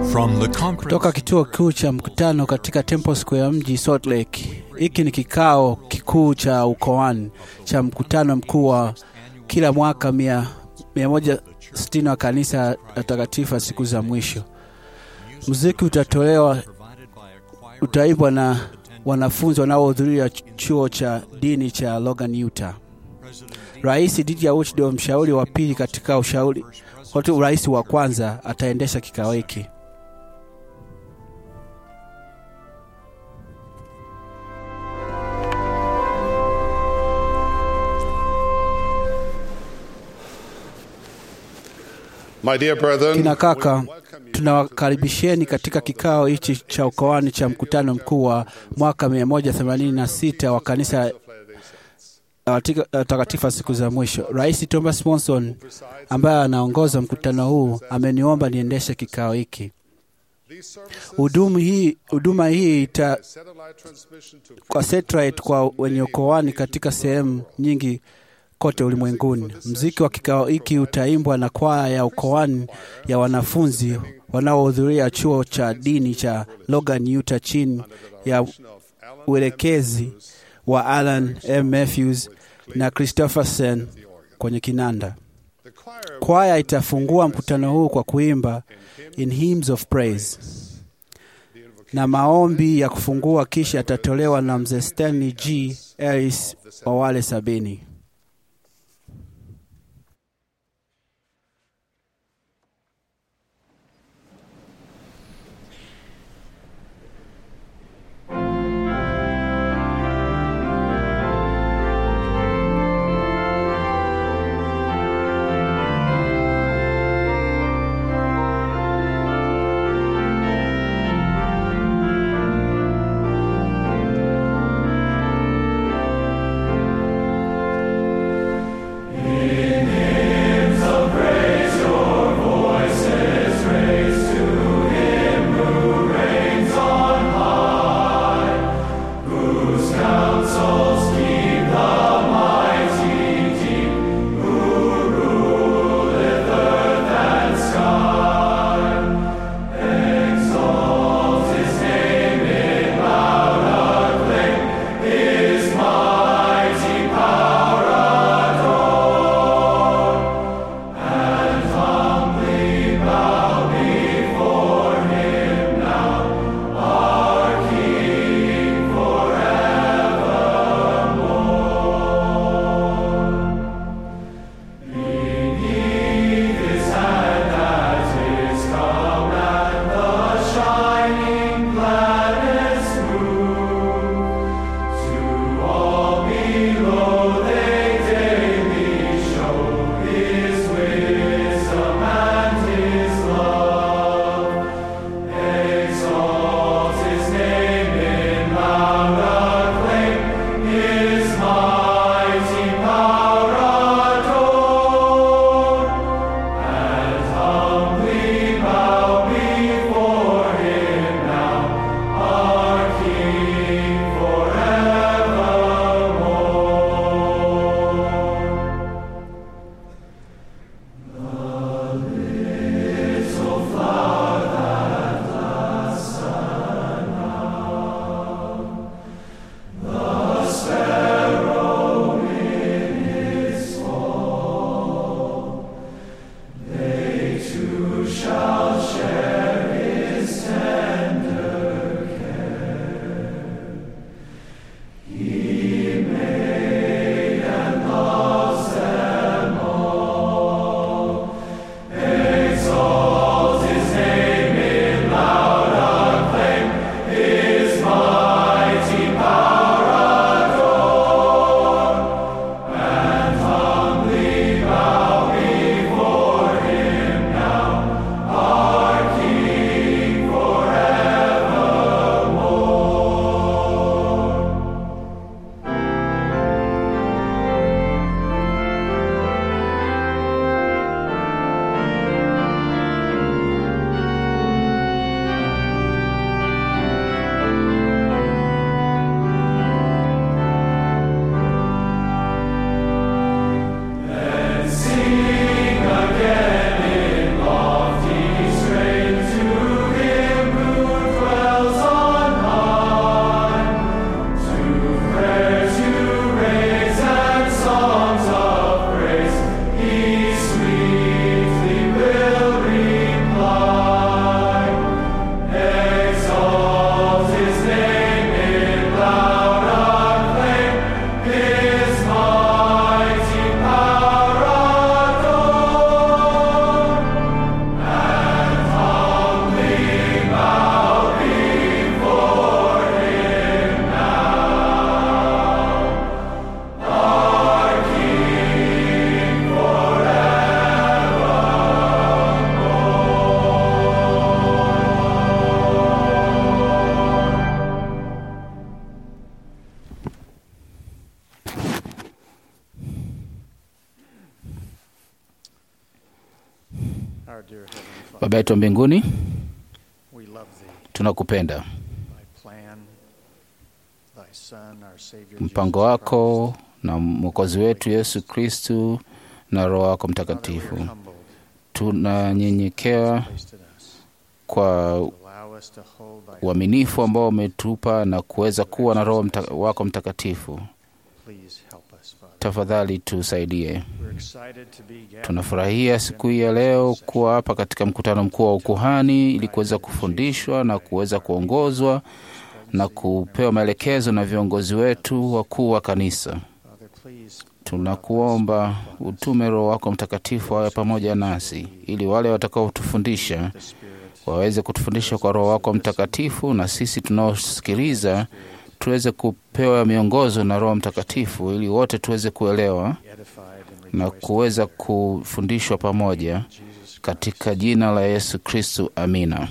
From the conference Toka kituo kikuu cha mkutano katika Temple Square mji Salt Lake. Hiki ni kikao kikuu cha ukoani cha mkutano mkuu wa kila mwaka mia, mia moja sitini wa kanisa la takatifu ya siku za mwisho. Muziki utatolewa utaimbwa na wanafunzi wanaohudhuria chuo cha dini cha Logan, Utah. Rais Didier Woodrow, mshauri wa pili katika ushauri wakati urais wa kwanza, ataendesha kikao hiki. My dear brethren, Kina kaka, we welcome you tunawakaribisheni katika kikao hichi cha ukoani cha mkutano mkuu wa mwaka 186 wa kanisa la Watika- la takatifu wa siku za mwisho. Rais Thomas Monson ambaye anaongoza mkutano huu ameniomba niendeshe kikao hiki. These services Huduma hii, huduma hii ita, satellite transmission to kwa satellite kwa wenye ukoani katika sehemu nyingi kote ulimwenguni. Mziki wa kikao hiki utaimbwa na kwaya ya ukoani ya wanafunzi wanaohudhuria chuo cha dini cha Logan, Utah chini ya of Alan uelekezi wa Alan M. Matthews na Christopherson kwenye kinanda. the choir Kwaya itafungua mkutano huu kwa kuimba in hymns of praise na maombi ya kufungua kisha yatatolewa na mzee Stanley G. Ellis wa wale sabini. Our dear Heavenly Father, Baba yetu wa mbinguni, we love Thee, tunakupenda. Thy plan, Thy Son, our Savior Mpango Jesus wako Christ. na mwokozi wetu Yesu Kristu na Roho wako Father, we Mtakatifu, are humbled tunanyenyekea placed in us. kwa Allow us to hold Thy uaminifu ambao umetupa na kuweza kuwa na Roho mta, wako Mtakatifu. Please help us, Father. Tafadhali tusaidie. We're excited to be gathered Tunafurahia siku hii ya leo kuwa hapa katika mkutano mkuu wa ukuhani ili kuweza kufundishwa na kuweza kuongozwa na kupewa maelekezo na viongozi wetu wakuu wa kanisa. Father, please Tunakuomba utume Roho wako Mtakatifu awe pamoja nasi, ili wale watakaotufundisha the Spirit waweze kutufundisha kwa Roho wako Mtakatifu, na sisi tunaosikiliza tuweze kupewa miongozo na Roho Mtakatifu, ili wote tuweze kuelewa edified and na rejoiced kuweza kufundishwa pamoja in Jesus katika jina la Yesu Kristu, amina.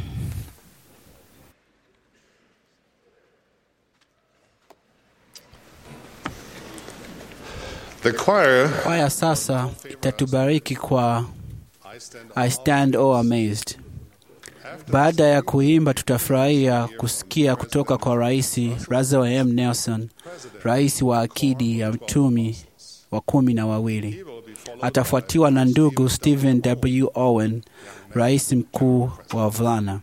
The choir, Kwaya sasa itatubariki kwa I stand I stand all amazed. Baada ya kuimba, tutafurahia kusikia kutoka kwa Rais Russell M. Nelson, rais wa akidi ya mtumi wa kumi na wawili. will be followed Atafuatiwa na ndugu Stephen W. Owen, rais mkuu wa wavulana.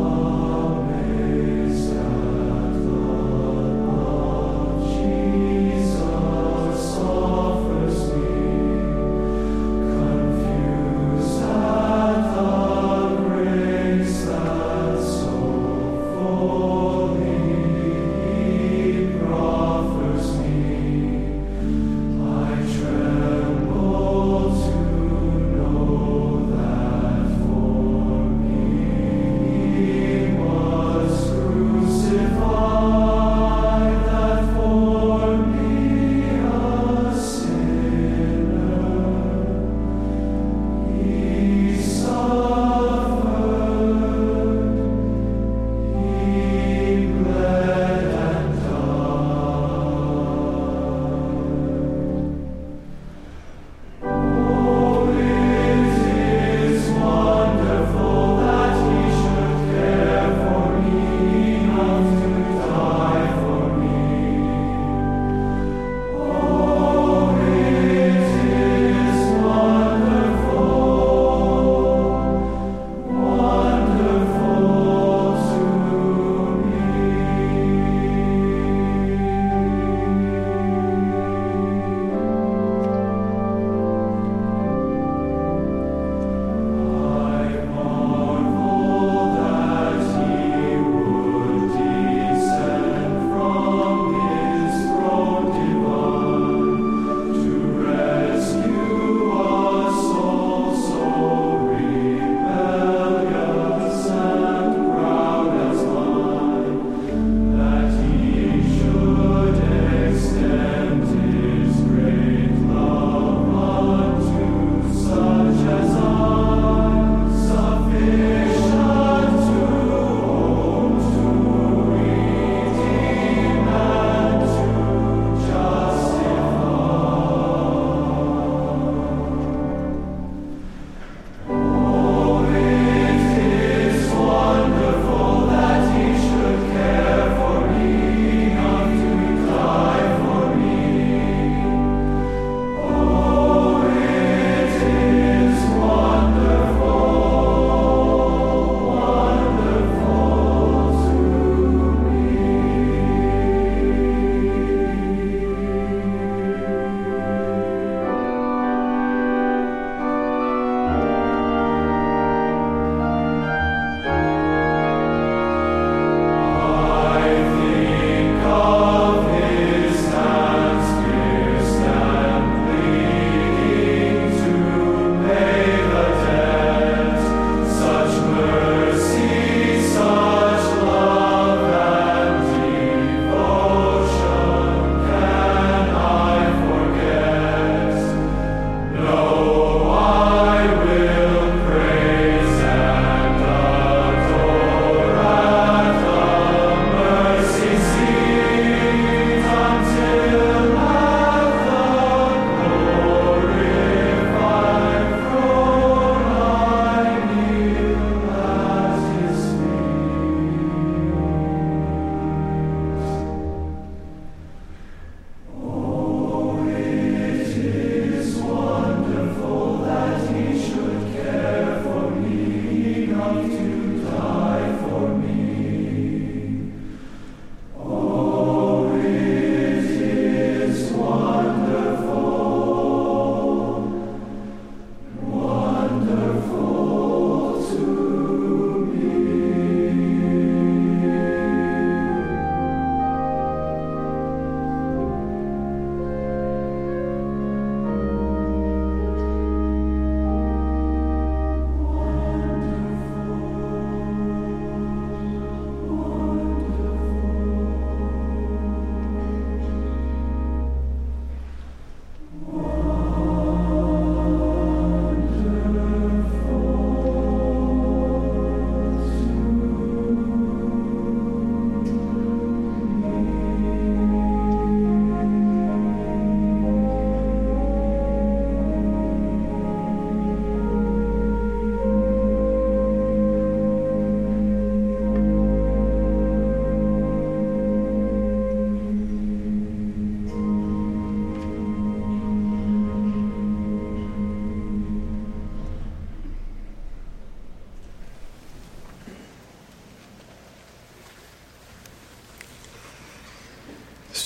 Jesus.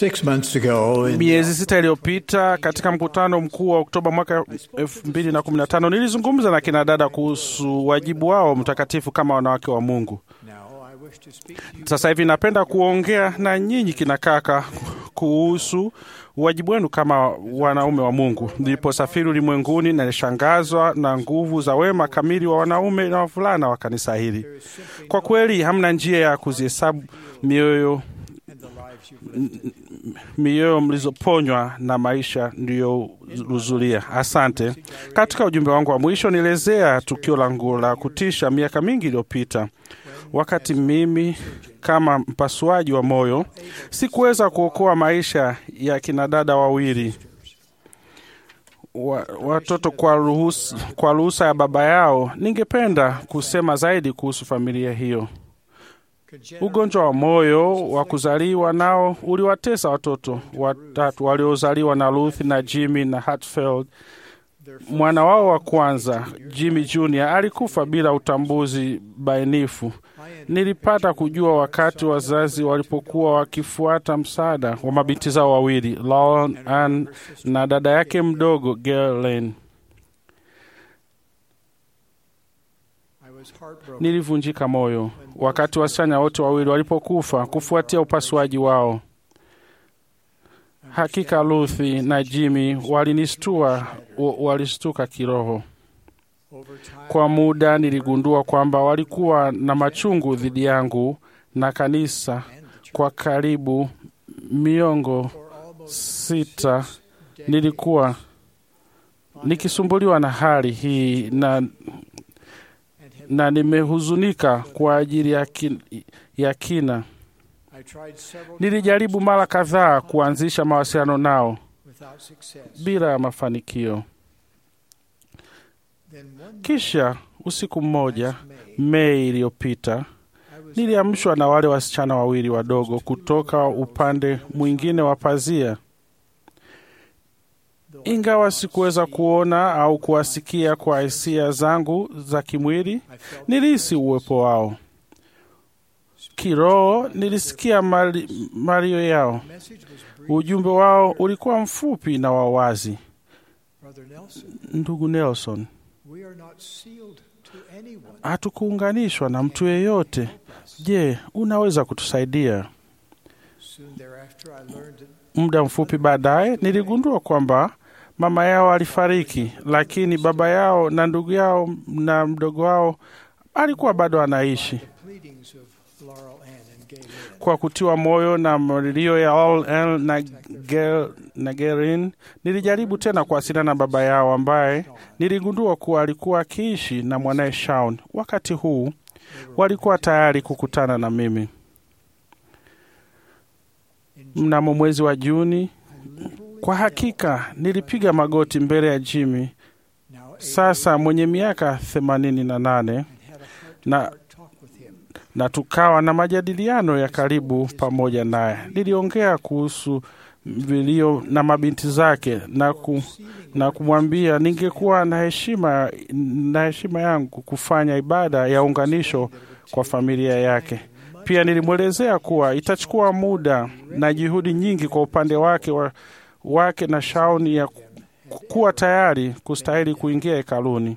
Six months ago, in Miezi sita iliyopita katika mkutano mkuu wa Oktoba mwaka 2015 nilizungumza na kina dada kuhusu wajibu wao mtakatifu kama wanawake wa Mungu. now I wish to speak to you Sasa hivi napenda kuongea na nyinyi kina kaka kuhusu wajibu wenu kama wanaume wa Mungu. Niliposafiri ulimwenguni, nilishangazwa na nguvu za wema kamili wa wanaume na wavulana wa kanisa hili. Kwa kweli, hamna njia ya kuzihesabu mioyo and the lives you've lived. mioyo mlizoponywa na maisha ndiyohudhuria. Asante. Katika ujumbe wangu wa mwisho nielezea tukio langu la kutisha miaka mingi iliyopita, wakati mimi kama mpasuaji wa moyo sikuweza kuokoa maisha ya kinadada wawili wa, watoto kwa ruhusa, kwa ruhusa ya baba yao. Ningependa kusema zaidi kuhusu familia hiyo. Ugonjwa wa moyo wa kuzaliwa nao uliwatesa watoto watatu waliozaliwa na Ruth na Jimmy na Hatfield. Mwana wao wa kwanza Jimmy Jr alikufa bila utambuzi bainifu. Nilipata kujua wakati wazazi walipokuwa wakifuata msaada wa mabinti zao wawili Lauren Ann na dada yake mdogo Galen. I was heartbroken. Nilivunjika moyo wakati wasichana wote wawili walipokufa kufuatia upasuaji wao. Hakika Ruthi na Jimmy walinistua, wa- walistuka kiroho. Over time, Kwa muda niligundua kwamba walikuwa na machungu dhidi yangu na kanisa and the church kwa karibu miongo for almost sita. Nilikuwa nikisumbuliwa na hali hii na, and had, na nimehuzunika kwa ajili ya, kin, ya kina. I tried several Nilijaribu mara kadhaa kuanzisha mawasiliano nao without success. bila ya mafanikio. Then one Kisha usiku mmoja May, Mei iliyopita I was niliamshwa na wale wasichana wawili wadogo kutoka upande mwingine wa pazia. though I Ingawa sikuweza kuona au kuwasikia kwa hisia zangu za kimwili, I felt nilihisi uwepo wao. Kiroho nilisikia mali- malio yao. the message was brief. Ujumbe wao ulikuwa mfupi na wa wazi. Brother Nelson, Ndugu Nelson, we are not sealed to anyone. hatukuunganishwa na mtu yeyote. Je, unaweza kutusaidia? Soon thereafter, I learned that Muda mfupi baadaye niligundua kwamba mama yao alifariki, lakini baba yao na ndugu yao na mdogo wao alikuwa bado anaishi. the pleadings of Laurel Ann and Gay Lynn, Kwa kutiwa moyo na malilio ya All L na Gel- na Gerin, nilijaribu tena kuwasiliana na baba yao ambaye niligundua kuwa alikuwa akiishi na mwanaye Shaun. Wakati huu walikuwa tayari kukutana na mimi. Mnamo mwezi wa Juni, kwa hakika nilipiga magoti mbele ya Jimmy, now eight, sasa mwenye miaka themanini na nane and had a na heart talk with him. na tukawa na majadiliano ya karibu pamoja naye. Niliongea kuhusu vilio na mabinti zake na, ku, na kumwambia ningekuwa na heshima, na heshima yangu kufanya ibada ya unganisho kwa familia yake. Pia nilimwelezea kuwa itachukua muda na juhudi nyingi kwa upande wake, wa, wake na Shauni ya ku- kuwa tayari kustahili kuingia hekaluni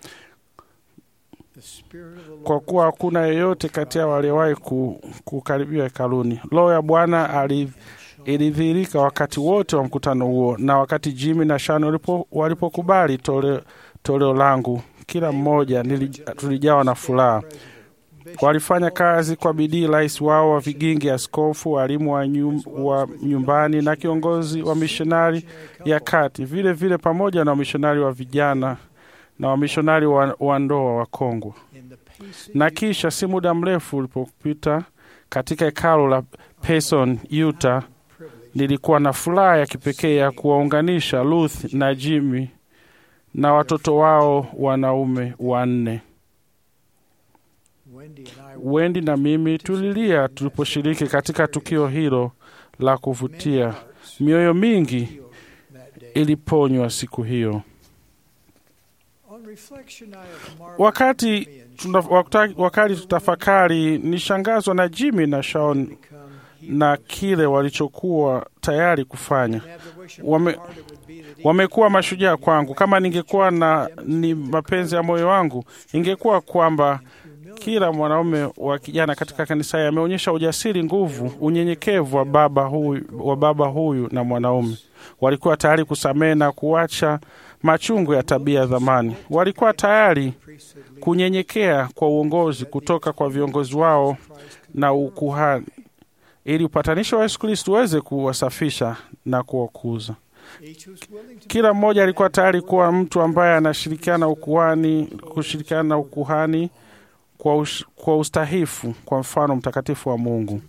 The Spirit of the Lord kwa kuwa hakuna yeyote kati yao aliyewahi ku, kukaribia hekaluni. Roho ya Bwana ali- ilidhihirika wakati wote wa mkutano huo, na wakati Jimmy na Shan walipo- walipokubali toleo, toleo langu, kila mmoja nili- tulijawa na furaha. Walifanya kazi kwa bidii, rais wao wa vigingi, askofu, walimu wa, nyum, wa nyumbani na kiongozi wa mishonari ya kati, vile vile pamoja na wamishonari wa vijana na wamishonari wa, wa ndoa wa Kongwa in the pacing na kisha si muda mrefu ulipopita katika hekalo la Payson, Utah, privilege nilikuwa na furaha ya kipekee ya kuwaunganisha Ruth na Jimmy na watoto wao wanaume wanne. Wendy and I Wendy na mimi tulilia tuliposhiriki katika tukio hilo la kuvutia. Mioyo mingi healed that day. iliponywa siku hiyo. On reflection, I have marveled Wakati me and tuna, Sean wakati, wakati tutafakari, nishangazwa na Jimmy na Shaun become na kile walichokuwa tayari kufanya. Wame, wamekuwa mashujaa kwangu. Kama ningekuwa na ni mapenzi ya moyo wangu, ingekuwa kwamba kila mwanaume wa kijana katika kanisa hili ameonyesha ujasiri, nguvu, unyenyekevu wa baba huyu, wa baba huyu na mwanaume. Walikuwa tayari kusamehe na kuacha machungu ya tabia ya zamani. Walikuwa tayari kunyenyekea kwa uongozi kutoka kwa viongozi wao na ukuhani, ili upatanisho wa Yesu Kristo uweze kuwasafisha na kuwakuza. Kila mmoja alikuwa tayari kuwa mtu ambaye anashirikiana ukuhani, kushirikiana na ukuhani kwa, us, kwa ustahifu kwa mfano mtakatifu wa Mungu.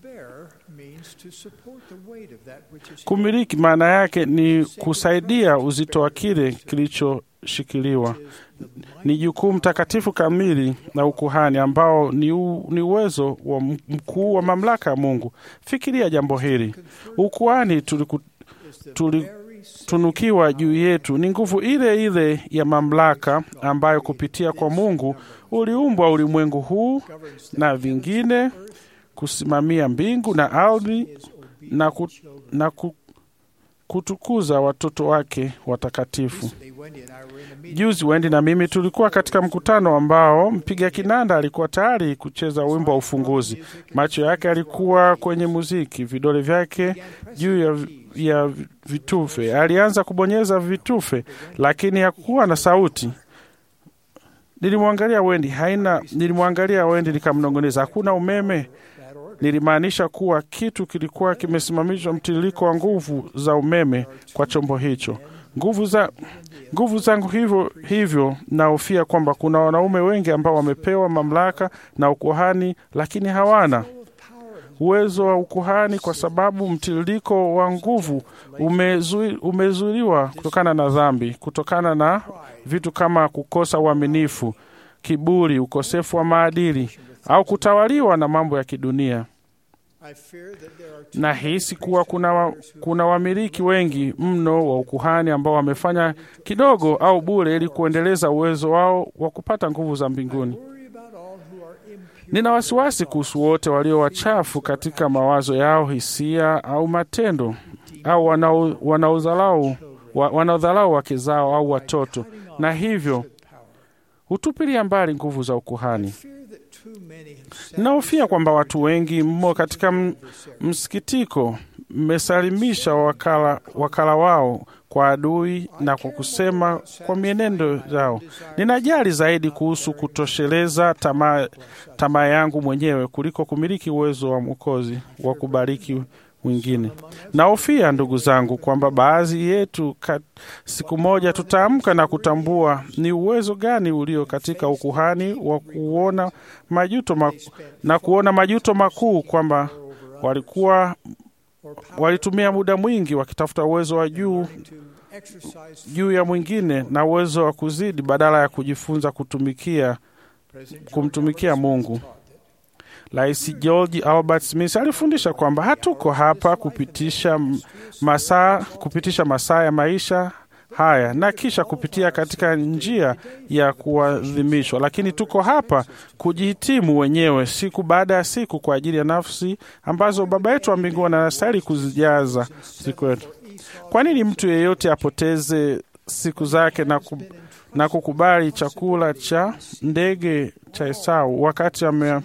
Kumiliki maana yake ni kusaidia uzito wa kile kilichoshikiliwa. Ni jukumu takatifu kamili na ukuhani ambao ni, u, ni uwezo wa mkuu wa mamlaka ya Mungu. Fikiria jambo hili, ukuhani tuliku, tulitunukiwa juu yetu ni nguvu ile ile ya mamlaka ambayo kupitia kwa Mungu uliumbwa ulimwengu huu na vingine, kusimamia mbingu na ardhi na, ku, na ku, kutukuza watoto wake watakatifu. Juzi Wendi na mimi tulikuwa katika mkutano ambao mpiga kinanda alikuwa tayari kucheza wimbo wa ufunguzi. Macho yake alikuwa kwenye muziki, vidole vyake juu ya, ya vitufe. Alianza kubonyeza vitufe, lakini hakuwa na sauti. Nilimwangalia Wendi, haina. Nilimwangalia Wendi nikamnong'oneza, hakuna umeme. Nilimaanisha kuwa kitu kilikuwa kimesimamishwa mtiririko wa nguvu za umeme kwa chombo hicho. Nguvu za nguvu zangu hivyo hivyo, nahofia kwamba kuna wanaume wengi ambao wamepewa mamlaka na ukuhani, lakini hawana uwezo wa ukuhani kwa sababu mtiririko wa nguvu umezui, umezuiliwa kutokana na dhambi, kutokana na vitu kama kukosa uaminifu, kiburi, ukosefu wa maadili au kutawaliwa na mambo ya kidunia. Nahisi kuwa kuna, wa, kuna wamiliki wengi mno wa ukuhani ambao wamefanya kidogo au bure ili kuendeleza uwezo wao wa kupata nguvu za mbinguni. Nina wasiwasi kuhusu wote walio wachafu katika mawazo yao, hisia au matendo, au wanaodhalau wanaodhalau wake zao au watoto, na hivyo hutupilia mbali nguvu za ukuhani. Ninahofia kwamba watu wengi mmo katika msikitiko mmesalimisha wakala, wakala wao kwa adui na kwa kusema kwa mienendo yao. Ninajali zaidi kuhusu kutosheleza tamaa tamaa yangu mwenyewe kuliko kumiliki uwezo wa Mwokozi wa kubariki mwingine. Nahofia ndugu zangu, kwamba baadhi yetu kat, siku moja tutaamka na kutambua ni uwezo gani ulio katika ukuhani wa kuona majuto maku, na kuona majuto makuu kwamba walikuwa walitumia muda mwingi wakitafuta uwezo wa juu juu ya mwingine na uwezo wa kuzidi badala ya kujifunza kutumikia kumtumikia Mungu. Rais George Albert Smith alifundisha kwamba hatuko hapa kupitisha masaa kupitisha masaa ya maisha haya na kisha kupitia katika njia ya kuadhimishwa, lakini tuko hapa kujihitimu wenyewe siku baada ya siku kwa ajili ya nafsi ambazo Baba yetu wa mbinguni anastahili kuzijaza siku yetu. Kwa nini mtu yeyote apoteze siku zake na, ku, na kukubali chakula cha ndege cha Esau wakati ame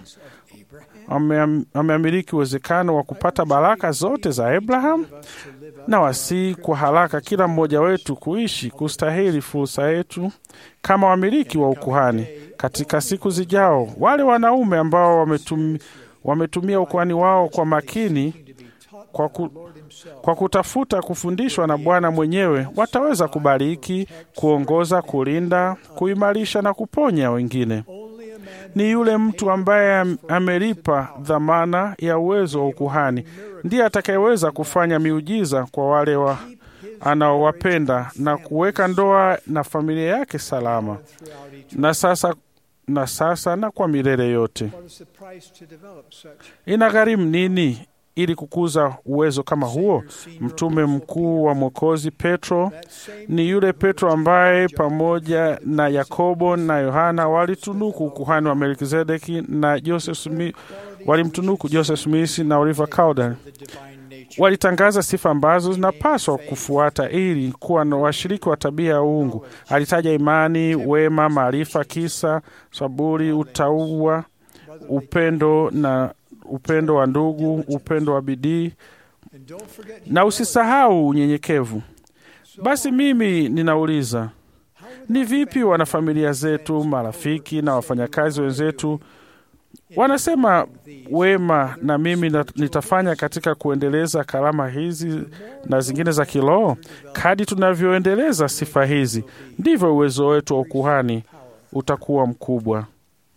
ameamiliki uwezekano wa kupata baraka zote za Abraham na wasii kwa haraka kila mmoja wetu kuishi kustahili fursa yetu kama wamiliki wa ukuhani katika siku zijao. Wale wanaume ambao wametumi, wametumia ukuhani wao kwa makini kwa, ku, kwa kutafuta kufundishwa na Bwana mwenyewe wataweza kubariki, kuongoza, kulinda, kuimarisha na kuponya wengine. Ni yule mtu ambaye amelipa dhamana ya uwezo wa ukuhani ndiye atakayeweza kufanya miujiza kwa wale wa anaowapenda na kuweka ndoa na familia yake salama na sasa na sasa na kwa milele yote. Inagharimu nini ili kukuza uwezo kama huo? Mtume mkuu wa Mwokozi Petro ni yule Petro ambaye pamoja na Yakobo na Yohana walitunuku ukuhani wa Melkizedeki na Joseph Smith, walimtunuku Joseph Smith na Oliver Cowdery walitangaza sifa ambazo zinapaswa kufuata ili kuwa na washiriki wa tabia ya uungu. Alitaja imani, wema, maarifa, kisa, saburi, utauwa, upendo na upendo wa ndugu, upendo wa bidii na usisahau unyenyekevu. Basi mimi ninauliza, ni vipi wanafamilia zetu, marafiki na wafanyakazi wenzetu wanasema wema na mimi na- nitafanya katika kuendeleza karama hizi na zingine za kiroho. Kadi tunavyoendeleza sifa hizi, ndivyo uwezo wetu wa ukuhani utakuwa mkubwa.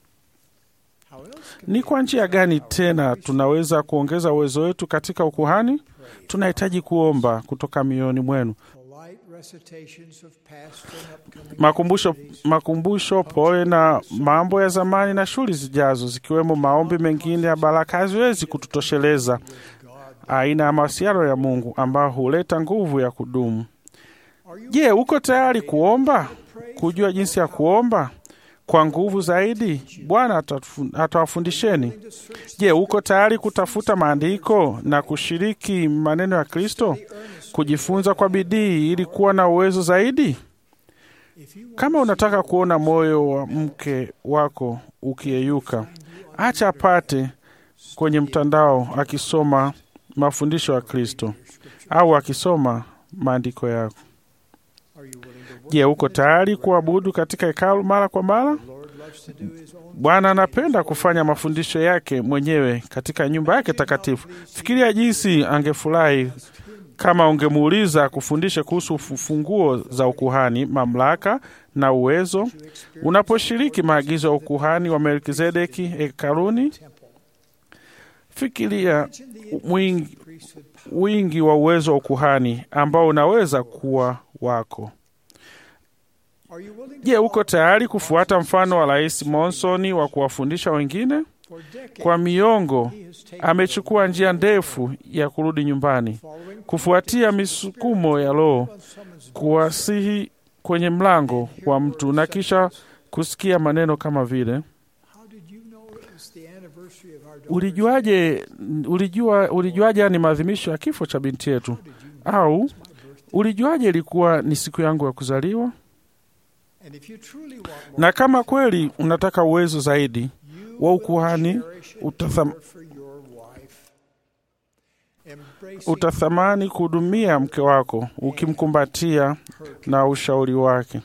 Ni kwa njia gani tena tunaweza kuongeza uwezo wetu katika ukuhani? Tunahitaji kuomba kutoka mioyoni mwenu polite recitations of past and upcoming makumbusho, activities, makumbusho pole na mambo ya zamani na shughuli zijazo, zikiwemo maombi mengine ya baraka, haziwezi kututosheleza aina ya mawasiliano ya Mungu ambayo huleta nguvu ya kudumu. Je, uko tayari kuomba, kujua jinsi ya kuomba kwa nguvu zaidi? Bwana atatufu- atawafundisheni. Je, uko tayari kutafuta maandiko na kushiriki maneno ya Kristo, kujifunza kwa bidii ili kuwa na uwezo zaidi? Kama unataka kuona moyo wa mke wako ukiyeyuka, acha apate kwenye mtandao akisoma mafundisho ya Kristo au akisoma maandiko yako. Je, uko tayari kuabudu katika hekalu mara kwa mara? Bwana anapenda kufanya mafundisho yake mwenyewe katika nyumba yake takatifu. Fikiria jinsi angefurahi kama ungemuuliza kufundisha kuhusu ufu- funguo za ukuhani, mamlaka na uwezo unaposhiriki maagizo ya ukuhani wa Melkizedeki hekaluni. Fikiria wingi, wingi wa uwezo wa ukuhani ambao unaweza kuwa wako. Are you willing Je, uko tayari kufuata mfano wa Rais Monson wa kuwafundisha wengine? for decades Kwa miongo he has taken amechukua njia ndefu ya kurudi nyumbani, following kufuatia misukumo ya Roho, someone's kuwasihi kwenye mlango wa mtu na kisha kusikia maneno kama vile How did you know it was the anniversary of our daughter's ulijuaje, ulijua, ulijuaje ni maadhimisho ya kifo cha binti yetu, au ulijuaje ilikuwa ni siku yangu ya kuzaliwa? And if you truly want more, Na kama kweli unataka uwezo zaidi you wa will ukuhani, cherish and utatham- care for your wife. Embracing utathamani kuhudumia mke wako ukimkumbatia na ushauri wake.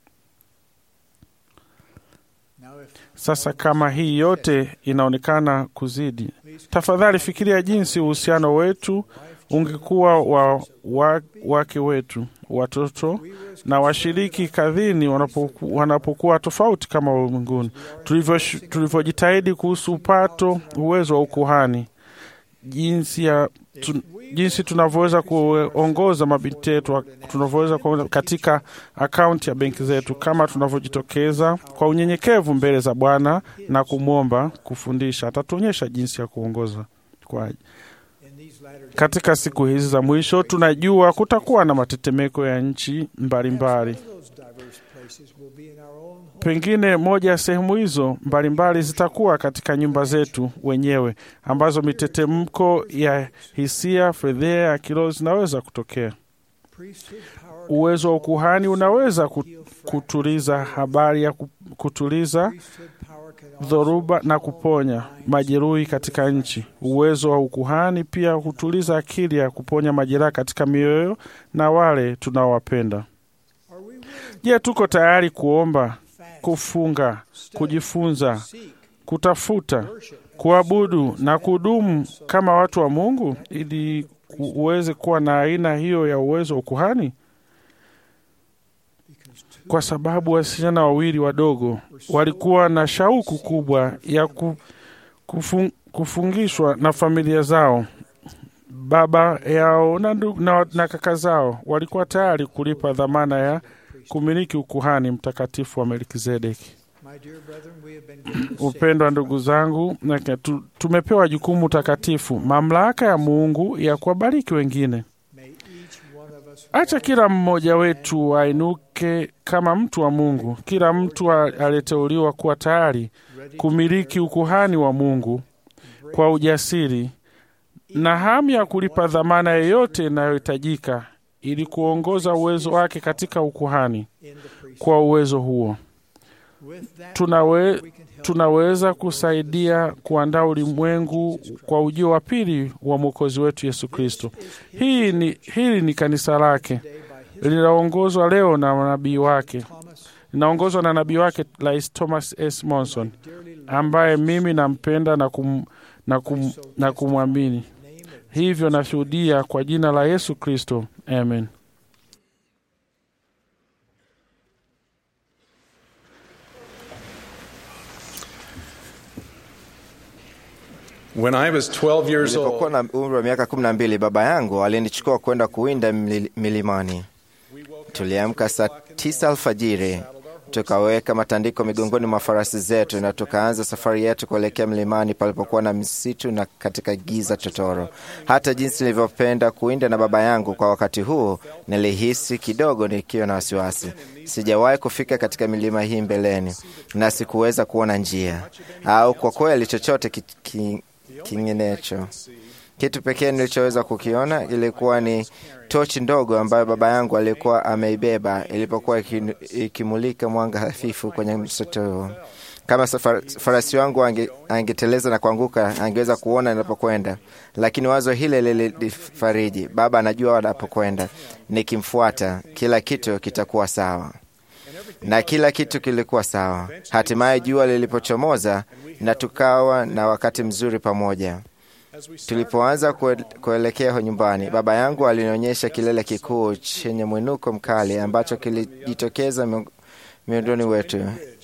Now if Sasa kama hii yote inaonekana kuzidi, tafadhali fikiria jinsi uhusiano wetu ungekuwa wa, wa wake wetu, watoto na washiriki kadhini wanapoku, wanapokuwa tofauti kama ulimwenguni, Tulivyosh- tulivyojitahidi kuhusu upato uwezo wa ukuhani, jinsi ya tu, jinsi tunavyoweza kuongoza mabinti yetu, tunavyoweza kuongoza katika akaunti ya benki zetu, kama tunavyojitokeza kwa unyenyekevu mbele za Bwana na kumwomba kufundisha, atatuonyesha jinsi ya kuongoza kwa in these latter days, katika siku hizi za mwisho tunajua kutakuwa na matetemeko ya nchi mbalimbali. those diverse places will be in our own home. Pengine moja ya sehemu hizo mbalimbali zitakuwa katika nyumba zetu wenyewe, ambazo mitetemko ya hisia, fedheha ya kiroho zinaweza kutokea. Priesthood power Uwezo wa ukuhani unaweza ku- kutuliza habari ya ku- kutuliza priesthood power can also dhoruba na kuponya majeruhi katika nchi. Uwezo wa ukuhani pia hutuliza akili ya kuponya majeraha katika mioyo na wale tunaowapenda. Are we willing Je, tuko tayari kuomba, fast, kufunga, kujifunza, seek, kutafuta, worship, kuabudu na kudumu kama watu wa Mungu ili ku- uweze kuwa na aina hiyo ya uwezo wa ukuhani? because two Kwa sababu wasichana wawili wadogo walikuwa na shauku kubwa ya ku, kufung, kufungishwa na familia zao. Baba yao na, ndu- na, na kaka zao walikuwa tayari kulipa dhamana ya kumiliki ukuhani mtakatifu wa Melkizedeki. My dear brethren, we have been given the Upendwa ndugu zangu, na tu- tumepewa jukumu takatifu, mamlaka ya Mungu ya kuwabariki wengine. May each one of us Acha kila mmoja wetu ainuke kama mtu wa Mungu, kila mtu a- aliyeteuliwa kuwa tayari kumiliki ukuhani wa Mungu kwa ujasiri na hamu ya kulipa dhamana yeyote inayohitajika ili kuongoza uwezo wake katika ukuhani. in the priesthood. Kwa uwezo huo With that, tunawe, we can help tunaweza kusaidia kuandaa ulimwengu kwa ujio wa pili wa mwokozi wetu Yesu Kristo. Hii ni, hili ni kanisa lake today by his linaongozwa leo na nabii wake, Thomas, linaongozwa na nabii wake Rais Thomas S. Monson dearly loved ambaye mimi nampenda na, kum, na, kum, na kumwamini. name of Hivyo nashuhudia kwa jina la Yesu Kristo, amen. When I was 12 years Nilipokuwa old, na umri wa miaka kumi na mbili, baba yangu alinichukua kwenda kuwinda mili- milimani. Tuliamka saa tisa alfajiri, tukaweka matandiko migongoni mwa farasi zetu na tukaanza safari yetu kuelekea mlimani palipokuwa na msitu na katika giza totoro. Hata jinsi nilivyopenda kuwinda na baba yangu kwa wakati huu, nilihisi kidogo nikiwa na wasiwasi. Sijawahi kufika katika milima hii mbeleni na sikuweza kuona njia au kwa kweli chochote ki, ki, kinginecho. Kitu pekee nilichoweza kukiona ilikuwa ni tochi ndogo ambayo baba yangu alikuwa ameibeba ilipokuwa iki- ikimulika mwanga hafifu kwenye msitu huo. Kama safar, farasi wangu ange, angeteleza na kuanguka, angeweza kuona ninapokwenda, lakini wazo hile lilinifariji. Baba anajua anapokwenda, nikimfuata kila kitu kitakuwa sawa na kila kitu kilikuwa sawa. Hatimaye jua lilipochomoza na tukawa na wakati mzuri pamoja. Tulipoanza kue- kuelekea nyumbani, baba yangu alinionyesha kilele kikuu chenye mwinuko mkali ambacho kilijitokeza mi- miondoni wetu.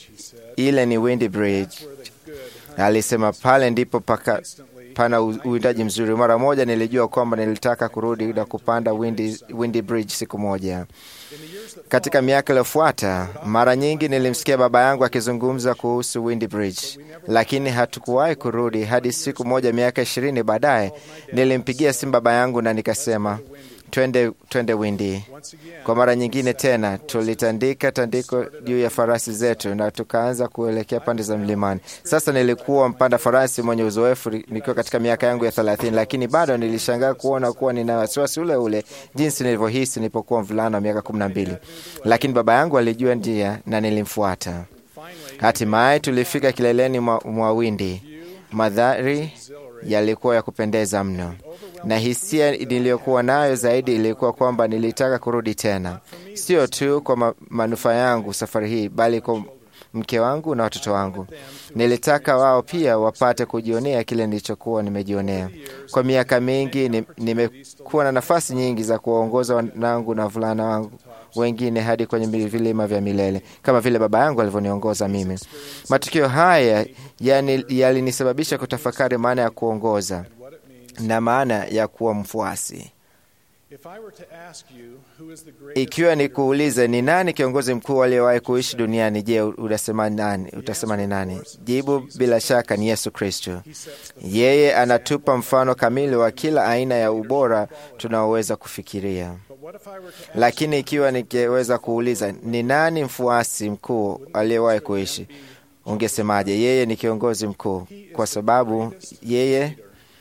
Ile ni Windy Bridge, alisema. Pale ndipo paka, pana u- uwindaji mzuri. Mara moja nilijua kwamba nilitaka kurudi na kupanda Windy, Windy Bridge siku moja. Katika miaka iliyofuata, mara nyingi nilimsikia baba yangu akizungumza kuhusu Windy Bridge, lakini hatukuwahi kurudi hadi siku moja, miaka ishirini baadaye, nilimpigia simu baba yangu na nikasema twende, twende Windy. Kwa mara nyingine tena tulitandika tandiko juu ya farasi zetu na tukaanza kuelekea pande za mlimani. Sasa nilikuwa mpanda farasi mwenye uzoefu nikiwa katika miaka yangu ya thelathini, lakini bado nilishangaa kuona kuwa nina wasiwasi ule ule jinsi nilivyohisi nilipokuwa mvulana wa miaka kumi na mbili, lakini baba yangu alijua njia na nilimfuata. Hatimaye tulifika kileleni mwa, mwa Windi. Madhari yalikuwa ya kupendeza mno, na hisia niliyokuwa nayo zaidi ilikuwa kwamba nilitaka kurudi tena, sio tu kwa ma manufaa yangu safari hii, bali kwa mke wangu na watoto wangu. Nilitaka wao pia wapate kujionea kile nilichokuwa nimejionea. Kwa miaka mingi ni- nimekuwa na nafasi nyingi za kuwaongoza wanangu na wavulana wangu wengine hadi kwenye mili- vilima vya milele kama vile baba yangu alivyoniongoza mimi. Matukio haya yani- yalinisababisha kutafakari maana ya kuongoza na maana ya kuwa mfuasi. if I were to ask you who is the greatest Ikiwa ni kuulize ni nani kiongozi mkuu aliyewahi kuishi duniani, je, utasema nani? Utasema ni nani? Jibu bila shaka ni Yesu Kristo. Yeye anatupa mfano kamili wa kila aina ya ubora tunaoweza kufikiria. what if I were to Lakini ikiwa ningeweza kuuliza ni nani mfuasi mkuu aliyewahi kuishi, ungesemaje? Yeye ni kiongozi mkuu, kwa sababu yeye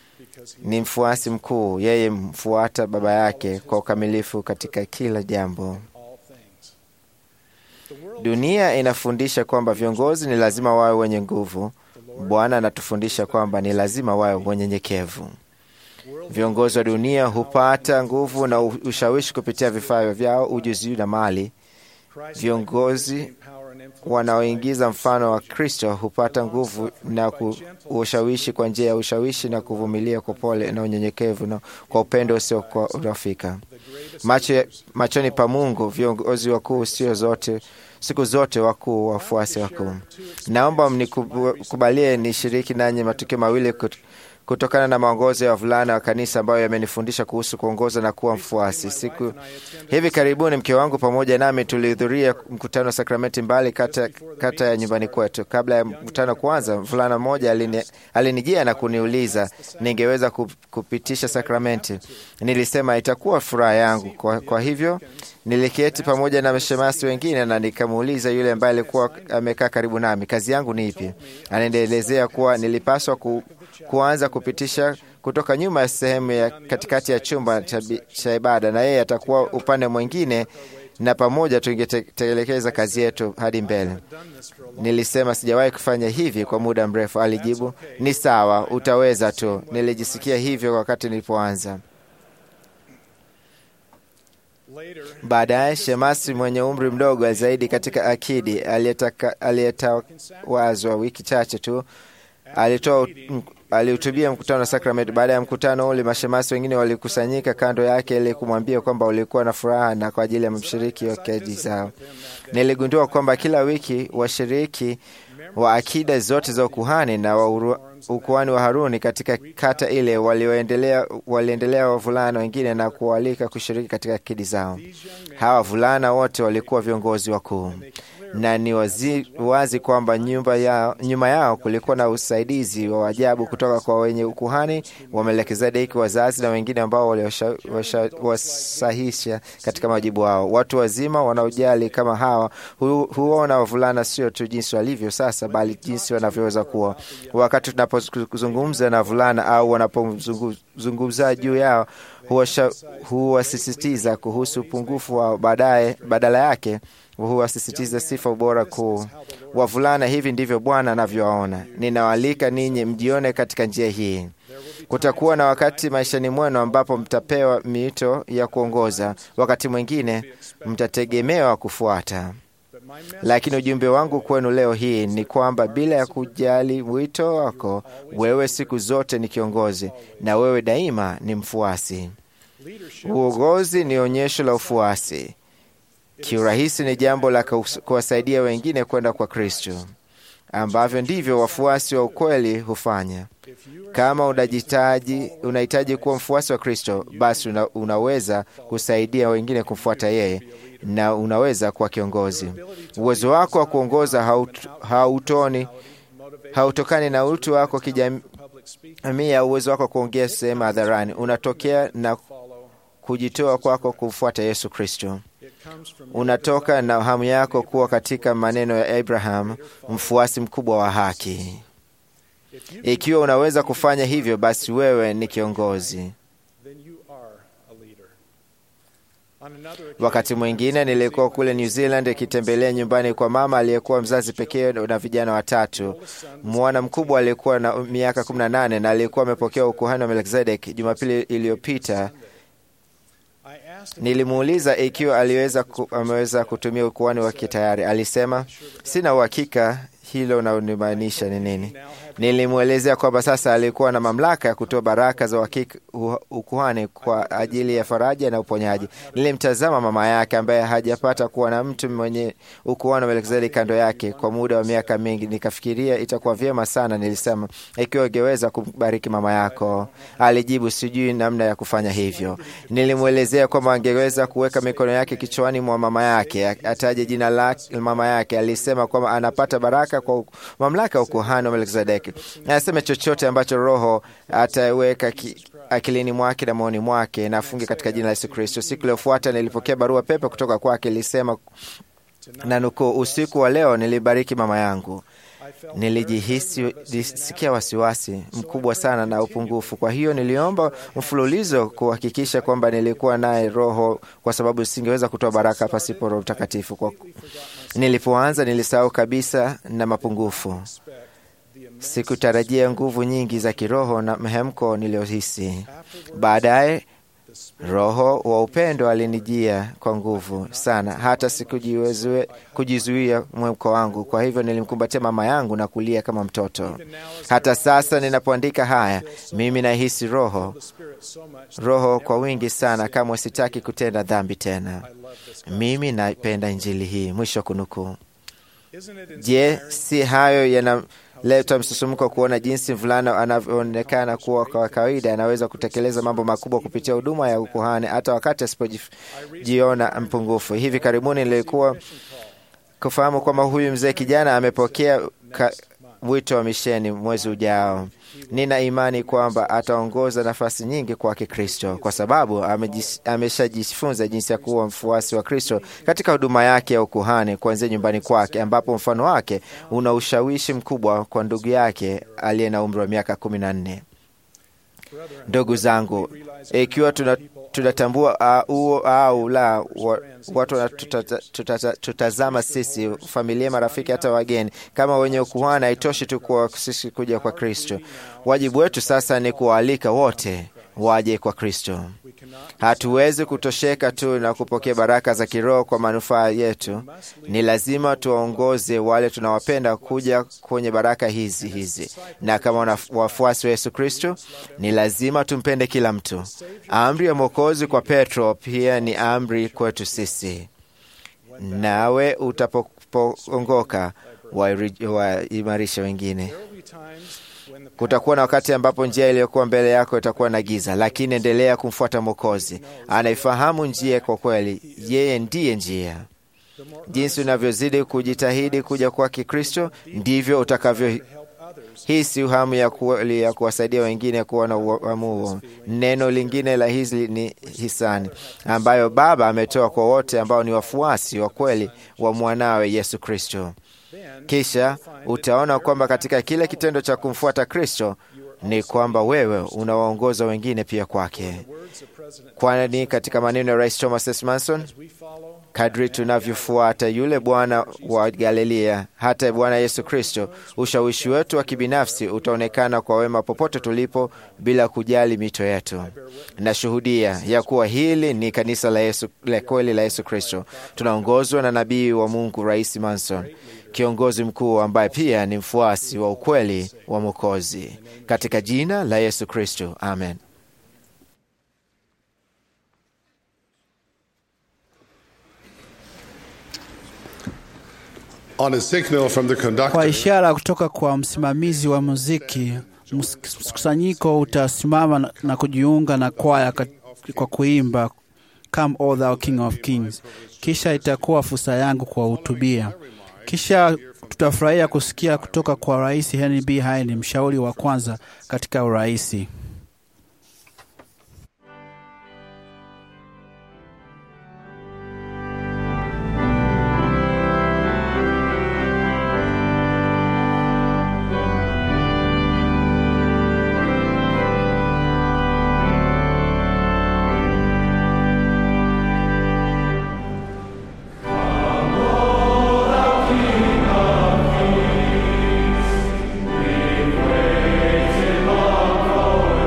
ni mfuasi mkuu. Yeye mfuata baba yake kwa ukamilifu katika kila jambo. Dunia inafundisha kwamba viongozi ni lazima wawe wenye nguvu. Bwana anatufundisha kwamba ni lazima wawe wanyenyekevu. Viongozi wa dunia hupata nguvu na ushawishi kupitia vifaa vyao, ujuzi na mali. Viongozi wanaoingiza mfano wa Kristo hupata nguvu na ku- ushawishi kwa njia ya ushawishi na kuvumilia kwa pole na unyenyekevu na kwa upendo usio kwa urafika. Macho, machoni pa Mungu viongozi wakuu sio zote siku zote wakuu wafuasi wakuu. Naomba mnikubalie nishiriki nanyi matukio mawili kut- kutokana na maongozo ya wavulana wa kanisa ambayo yamenifundisha kuhusu kuongoza na kuwa mfuasi. Siku hivi karibuni mke wangu pamoja nami tulihudhuria mkutano wa sakramenti mbali kata, kata ya nyumbani kwetu. Kabla ya mkutano kuanza, mvulana mmoja alini, alinijia na kuniuliza ningeweza kupitisha sakramenti. Nilisema itakuwa furaha yangu. Kwa, kwa hivyo niliketi pamoja na mashemasi wengine na nikamuuliza yule ambaye alikuwa amekaa karibu nami, kazi yangu ni ipi? Anaendelezea kuwa nilipaswa ku, kuanza kupitisha kutoka nyuma ya sehemu ya katikati ya chumba cha ibada, na yeye atakuwa upande mwingine, na pamoja tungetekeleza kazi yetu hadi mbele. Nilisema sijawahi kufanya hivi kwa muda mrefu. Alijibu, ni sawa, utaweza tu. Nilijisikia hivyo wakati nilipoanza. Baadaye shemasi mwenye umri mdogo zaidi katika akidi aliyetawazwa wiki chache tu alitoa alihutubia mkutano wa sakramenti. Baada ya mkutano ule, mashemasi wengine walikusanyika kando yake ili kumwambia kwamba ulikuwa na furaha na kwa ajili ya mshiriki wa keji zao. Niligundua kwamba kila wiki washiriki wa akida zote za ukuhani na wa ukuhani wa Haruni katika kata ile walioendelea waliendelea wavulana wengine na kualika kushiriki katika akidi zao. Hawa wavulana wote walikuwa viongozi wakuu na ni wazi, wazi kwamba nyumba yao, nyuma yao kulikuwa na usaidizi wa ajabu kutoka kwa wenye ukuhani wa Melkizedeki, wazazi na wengine ambao waliwasahisha katika majibu wao. Watu wazima wanaojali kama hawa hu, huona wavulana sio tu jinsi walivyo sasa, bali jinsi wanavyoweza kuwa. Wakati tunapozungumza na vulana au wanapozungumza juu yao, huwasisitiza kuhusu upungufu wao, baadaye badala yake huwasisitiza sifa ubora kuu. Wavulana, hivi ndivyo Bwana anavyowaona. Ninawaalika ninyi mjione katika njia hii. Kutakuwa na wakati maishani mwenu ambapo mtapewa miito ya kuongoza, wakati mwingine mtategemewa kufuata. Lakini ujumbe wangu kwenu leo hii ni kwamba bila ya kujali wito wako, wewe siku zote ni kiongozi na wewe daima ni mfuasi. Uongozi ni onyesho la ufuasi. Kiurahisi ni jambo la kuwasaidia wengine kwenda kwa Kristo, ambavyo ndivyo wafuasi wa ukweli hufanya. Kama unajitaji unahitaji kuwa mfuasi wa Kristo, basi una, unaweza kusaidia wengine kumfuata yeye na unaweza kuwa kiongozi. Uwezo wako wa kuongoza haut, hautoni hautokani na utu wako kijamii au uwezo wako wa kuongea sehemu hadharani. Unatokea na kujitoa kwako kumfuata Yesu Kristo unatoka na hamu yako kuwa katika maneno ya Abraham, mfuasi mkubwa wa haki. Ikiwa unaweza kufanya hivyo, basi wewe ni kiongozi. Wakati mwingine nilikuwa kule New Zealand ikitembelea nyumbani kwa mama aliyekuwa mzazi pekee na vijana watatu. Mwana mkubwa alikuwa na miaka 18 na alikuwa amepokea ukuhani wa Melkizedek Jumapili iliyopita. Nilimuuliza ikiwa aliweza ku, ameweza kutumia ukuhani wake tayari. Alisema sina uhakika hilo unalomaanisha ni nini. Nilimwelezea kwamba sasa alikuwa na mamlaka ya kutoa baraka za uhakika ukuhani kwa ajili ya faraja na uponyaji. Nilimtazama mama yake ambaye hajapata kuwa na mtu mwenye ukuhani wa Melkizedeki kando yake kwa muda wa miaka mingi. Nikafikiria itakuwa vyema sana, nilisema, ikiwa ungeweza kumbariki mama yako. Alijibu, sijui namna ya kufanya hivyo. Nilimwelezea kwamba angeweza kuweka mikono yake kichwani mwa mama yake, ataje jina la mama yake. Alisema kwamba anapata baraka kwa mamlaka ya ukuhani wa Melkizedeki. Anasema chochote ambacho Roho ataweka akilini mwake na moyoni mwake na afunge katika jina la Yesu Kristo. Siku iliyofuata nilipokea barua pepe kutoka kwake, ilisema na nukuu, usiku wa leo nilibariki mama yangu. Nilijihisi sikia wasiwasi mkubwa sana na upungufu. Kwa hiyo niliomba mfululizo kuhakikisha kwamba nilikuwa naye Roho, kwa sababu singeweza kutoa baraka pasipo Roho Mtakatifu. Kwa nilipoanza nilisahau kabisa na mapungufu Sikutarajia nguvu nyingi za kiroho na mhemko niliyohisi. Baadaye Roho wa upendo alinijia kwa nguvu sana, hata sikujizuia mwemko wangu. Kwa hivyo nilimkumbatia mama yangu na kulia kama mtoto. Hata sasa ninapoandika haya, mimi nahisi roho roho kwa wingi sana, kamwe sitaki kutenda dhambi tena. Mimi napenda Injili hii. Mwisho kunukuu. Je, si hayo yana Leo tutamsisimka kuona jinsi mvulana anavyoonekana kuwa kwa kawaida anaweza kutekeleza mambo makubwa kupitia huduma ya ukuhani hata wakati asipojiona mpungufu. Hivi karibuni nilikuwa kufahamu kwamba huyu mzee kijana amepokea ka, wito wa misheni mwezi ujao. Nina imani kwamba ataongoza nafasi nyingi kwa Kikristo kwa sababu ameshajifunza jinsi ya kuwa mfuasi wa Kristo katika huduma yake ya ukuhani kuanzia nyumbani kwake, ambapo mfano wake una ushawishi mkubwa kwa ndugu yake aliye na umri wa miaka kumi na nne. Ndugu zangu, ikiwa tuna tunatambua huo uh, au la wa, watu wanatutazama sisi, familia, marafiki, hata wageni kama wenye ukuhani. Haitoshi tu kwa sisi kuja kwa Kristo. Wajibu wetu sasa ni kuwaalika wote waje kwa Kristo. Hatuwezi kutosheka tu na kupokea baraka za kiroho kwa manufaa yetu. Ni lazima tuwaongoze wale tunawapenda kuja kwenye baraka hizi hizi, na kama wafuasi wa Yesu Kristo ni lazima tumpende kila mtu. Amri ya Mwokozi kwa Petro pia ni amri kwetu sisi. Nawe utapoongoka waimarisha wengine. Kutakuwa na wakati ambapo njia iliyokuwa mbele yako itakuwa na giza, lakini endelea kumfuata Mwokozi. Anaifahamu njia kwa kweli, yeye ndiye njia. Jinsi unavyozidi kujitahidi kuja kwa Kikristo, ndivyo utakavyohisi hamu ya kweli ya kuwasaidia wengine kuwa na uamuo. Neno lingine la hizi ni hisani, ambayo Baba ametoa kwa wote ambao ni wafuasi wa kweli wa mwanawe Yesu Kristo. Kisha utaona kwamba katika kile kitendo cha kumfuata Kristo ni kwamba wewe unawaongoza wengine pia kwake, kwani katika maneno ya Rais Thomas S. Manson, kadri tunavyofuata yule Bwana wa Galilea, hata Bwana Yesu Kristo, ushawishi wetu wa kibinafsi utaonekana kwa wema popote tulipo, bila kujali mito yetu. Nashuhudia ya kuwa hili ni kanisa la Yesu, la kweli la Yesu Kristo. Tunaongozwa na nabii wa Mungu Rais Manson, kiongozi mkuu ambaye pia ni mfuasi wa ukweli wa Mwokozi. Katika jina la Yesu Kristo, amen. On a signal from the Kwa conductor, ishara kutoka kwa msimamizi wa muziki, mkusanyiko utasimama na- na kujiunga na kwaya kat- kwa kuimba Come O Thou King of Kings. Kisha itakuwa fursa yangu kuwahutubia. Kisha tutafurahia kusikia kutoka kwa Rais Henry B. Haini, mshauri wa kwanza katika uraisi. King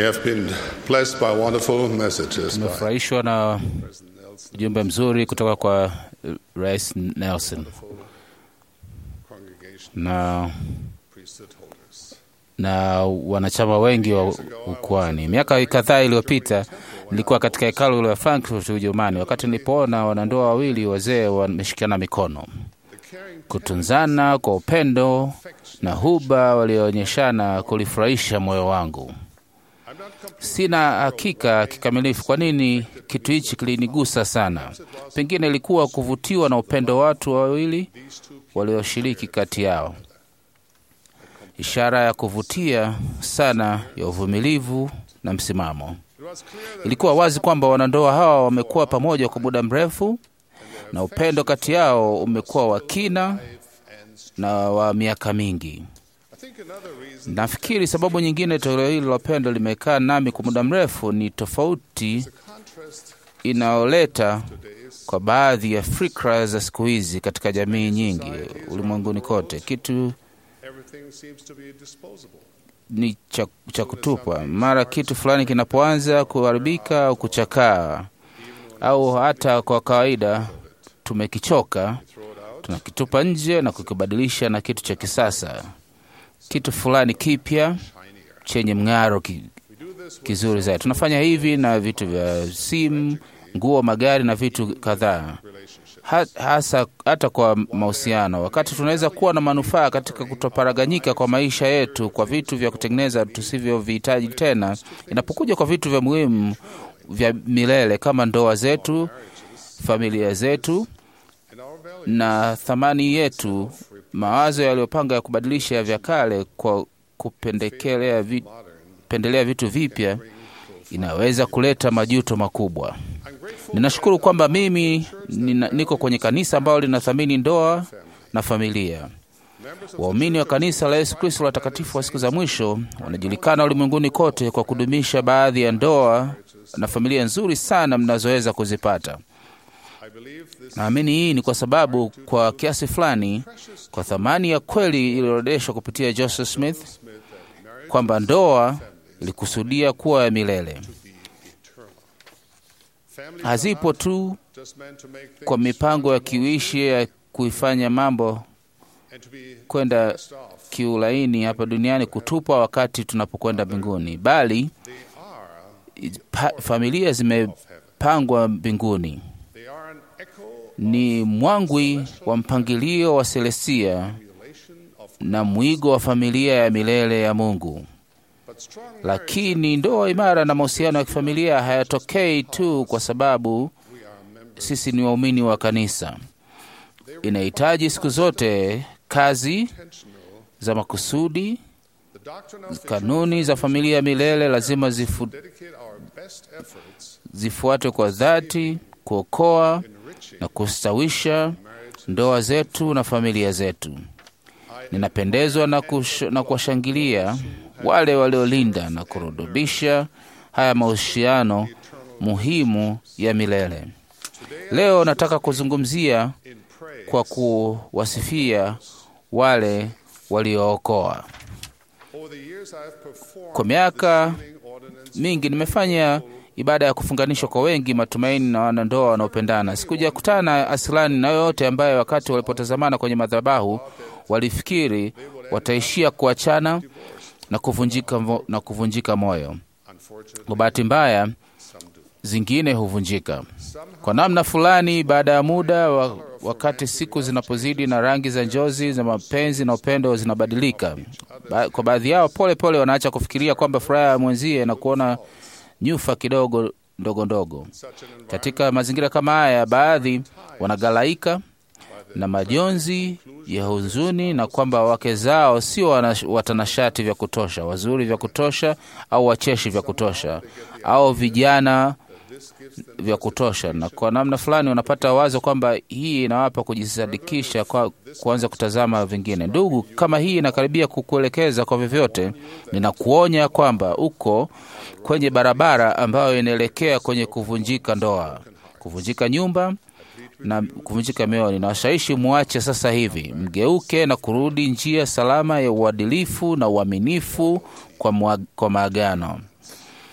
have been blessed by wonderful messages by Tumefurahishwa na ujumbe mzuri kutoka kwa eh, Rais Nelson congregation na priesthood holders. na wanachama wengi wa ukwani. Miaka kadhaa iliyopita nilikuwa katika hekalu la Frankfurt, Ujerumani, wakati nilipoona wanandoa wawili wazee wameshikana mikono, kutunzana kwa upendo na huba walioonyeshana kulifurahisha moyo wangu. Sina hakika kikamilifu kwa nini kitu hichi kilinigusa sana. Pengine ilikuwa kuvutiwa na upendo wa watu wawili walioshiriki kati yao, ishara ya kuvutia sana ya uvumilivu na msimamo. Ilikuwa wazi kwamba wanandoa hawa wamekuwa pamoja kwa muda mrefu na upendo kati yao umekuwa wa kina na wa miaka mingi. Nafikiri sababu nyingine toleo hili la upendo limekaa nami kwa muda mrefu ni tofauti inayoleta kwa baadhi ya fikra za siku hizi katika jamii nyingi ulimwenguni kote. Kitu Everything seems to be disposable. ni cha, cha kutupwa mara kitu fulani kinapoanza kuharibika au kuchakaa, au hata kwa kawaida tumekichoka, tunakitupa nje na kukibadilisha na kitu cha kisasa, kitu fulani kipya chenye mng'aro ki, kizuri zaidi. Tunafanya hivi na vitu vya simu, nguo, magari na vitu kadhaa ha, hasa hata kwa mahusiano, wakati tunaweza kuwa na manufaa katika kutoparaganyika kwa maisha yetu kwa vitu vya kutengeneza tusivyovihitaji tena. Inapokuja kwa vitu vya muhimu vya milele kama ndoa zetu, familia zetu na thamani yetu, mawazo yaliyopanga ya kubadilisha ya vya kale kwa kupendekelea vi, pendelea vitu vipya inaweza kuleta majuto makubwa. Ninashukuru kwamba mimi nina, niko kwenye kanisa ambalo linathamini ndoa na familia. Waumini wa kanisa la Yesu Kristo la watakatifu wa siku za mwisho wanajulikana ulimwenguni kote kwa kudumisha baadhi ya ndoa na familia nzuri sana mnazoweza kuzipata. Naamini hii ni kwa sababu kwa kiasi fulani, kwa thamani ya kweli iliyoorodeshwa kupitia Joseph Smith kwamba ndoa ilikusudia kuwa ya milele, hazipo tu Just meant to make things kwa mipango ya kiuishi ya kuifanya mambo and to be kwenda passed off. kiulaini hapa duniani kutupwa wakati tunapokwenda mbinguni, bali pa, familia zimepangwa mbinguni. They are an echo Ni mwangwi wa mpangilio wa Selestia relation of na mwigo wa familia ya milele ya Mungu. but strong Lakini ndoa imara na mahusiano ya kifamilia hayatokei tu kwa sababu sisi ni waumini wa kanisa. Inahitaji siku zote kazi za makusudi. the doctrine of Kanuni za familia ya milele lazima zifu, dedicate our best efforts zifuatwe kwa dhati, kuokoa na kustawisha ndoa zetu na familia zetu. Ninapendezwa na, kush, na kuwashangilia wale waliolinda na kurudubisha haya mahusiano muhimu ya milele. Leo nataka kuzungumzia kwa kuwasifia wale waliookoa. over the years I have performed Kwa miaka ordinance mingi nimefanya ibada ya kufunganishwa kwa wengi matumaini na wanandoa wanaopendana. Sikujakutana asilani na yoyote ambaye wakati walipotazamana kwenye madhabahu walifikiri wataishia kuachana na kuvunjika, mo- na kuvunjika moyo. Kwa bahati mbaya, zingine huvunjika kwa namna fulani baada ya muda wa, wakati siku zinapozidi na rangi za njozi za mapenzi na upendo zinabadilika. Ba, kwa baadhi yao pole pole wanaacha kufikiria kwamba furaha ya mwenzie na kuona nyufa kidogo ndogo ndogo. Katika mazingira kama haya, baadhi wanagalaika na majonzi ya huzuni na kwamba wake zao sio wana- watanashati vya kutosha, wazuri vya kutosha, au wacheshi vya kutosha, au vijana vya kutosha, na kwa namna fulani wanapata wazo kwamba hii inawapa kujisadikisha kwa kuanza kutazama vingine. Ndugu, kama hii inakaribia kukuelekeza kwa vyovyote, ninakuonya kwamba uko kwenye barabara ambayo inaelekea kwenye kuvunjika ndoa, kuvunjika nyumba na kuvunjika mioyo. Ninawashawishi muache sasa hivi, mgeuke na kurudi njia salama ya uadilifu na uaminifu kwa, mwa- kwa maagano.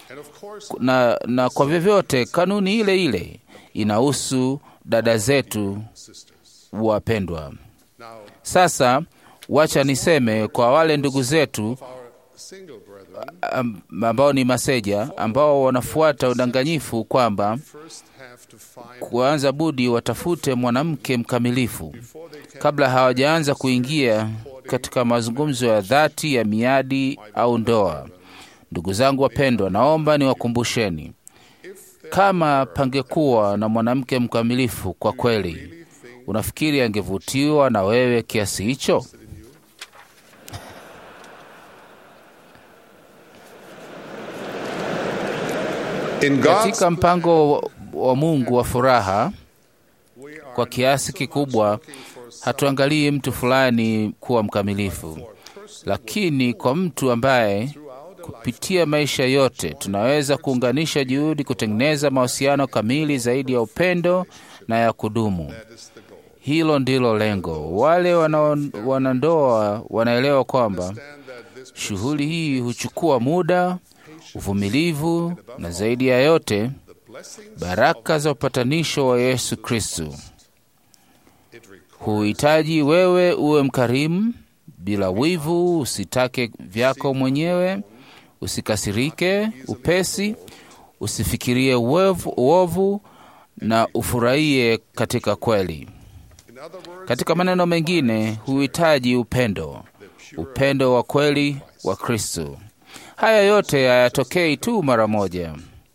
And of course, na, na kwa vyovyote kanuni ile ile inahusu dada zetu wapendwa. now Sasa wacha niseme kwa wale ndugu zetu our single brethren am- ambao ni maseja ambao wanafuata udanganyifu kwamba first have to find kuanza budi watafute mwanamke mkamilifu before they can kabla hawajaanza kuingia katika mazungumzo ya dhati ya miadi au ndoa. Ndugu zangu wapendwa, naomba niwakumbusheni, kama pangekuwa na mwanamke mkamilifu kwa kweli, unafikiri angevutiwa na wewe kiasi hicho? in God's Katika mpango wa- wa Mungu wa furaha, we are kwa kiasi kikubwa hatuangalii mtu fulani kuwa mkamilifu, lakini kwa mtu ambaye kupitia maisha yote tunaweza kuunganisha juhudi kutengeneza mahusiano kamili zaidi ya upendo na ya kudumu. Hilo ndilo lengo. Wale wanao- wanandoa wanaelewa kwamba shughuli hii huchukua muda, uvumilivu na zaidi ya yote baraka za upatanisho wa Yesu Kristo. Huhitaji wewe uwe mkarimu, bila wivu, usitake vyako mwenyewe, usikasirike upesi, usifikirie uovu, uovu na ufurahie katika kweli. Katika maneno mengine, huhitaji upendo, upendo wa kweli wa Kristo. Haya yote hayatokei tu mara moja.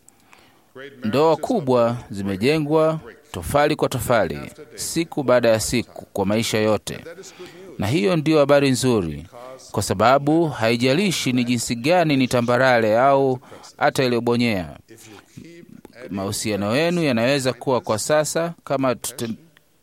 Ndoa kubwa zimejengwa tofali kwa tofali, siku baada ya siku, kwa maisha yote, na hiyo ndiyo habari nzuri, kwa sababu haijalishi ni jinsi gani ni tambarale au hata iliyobonyea. Mahusiano yenu yanaweza kuwa kwa sasa kama tute,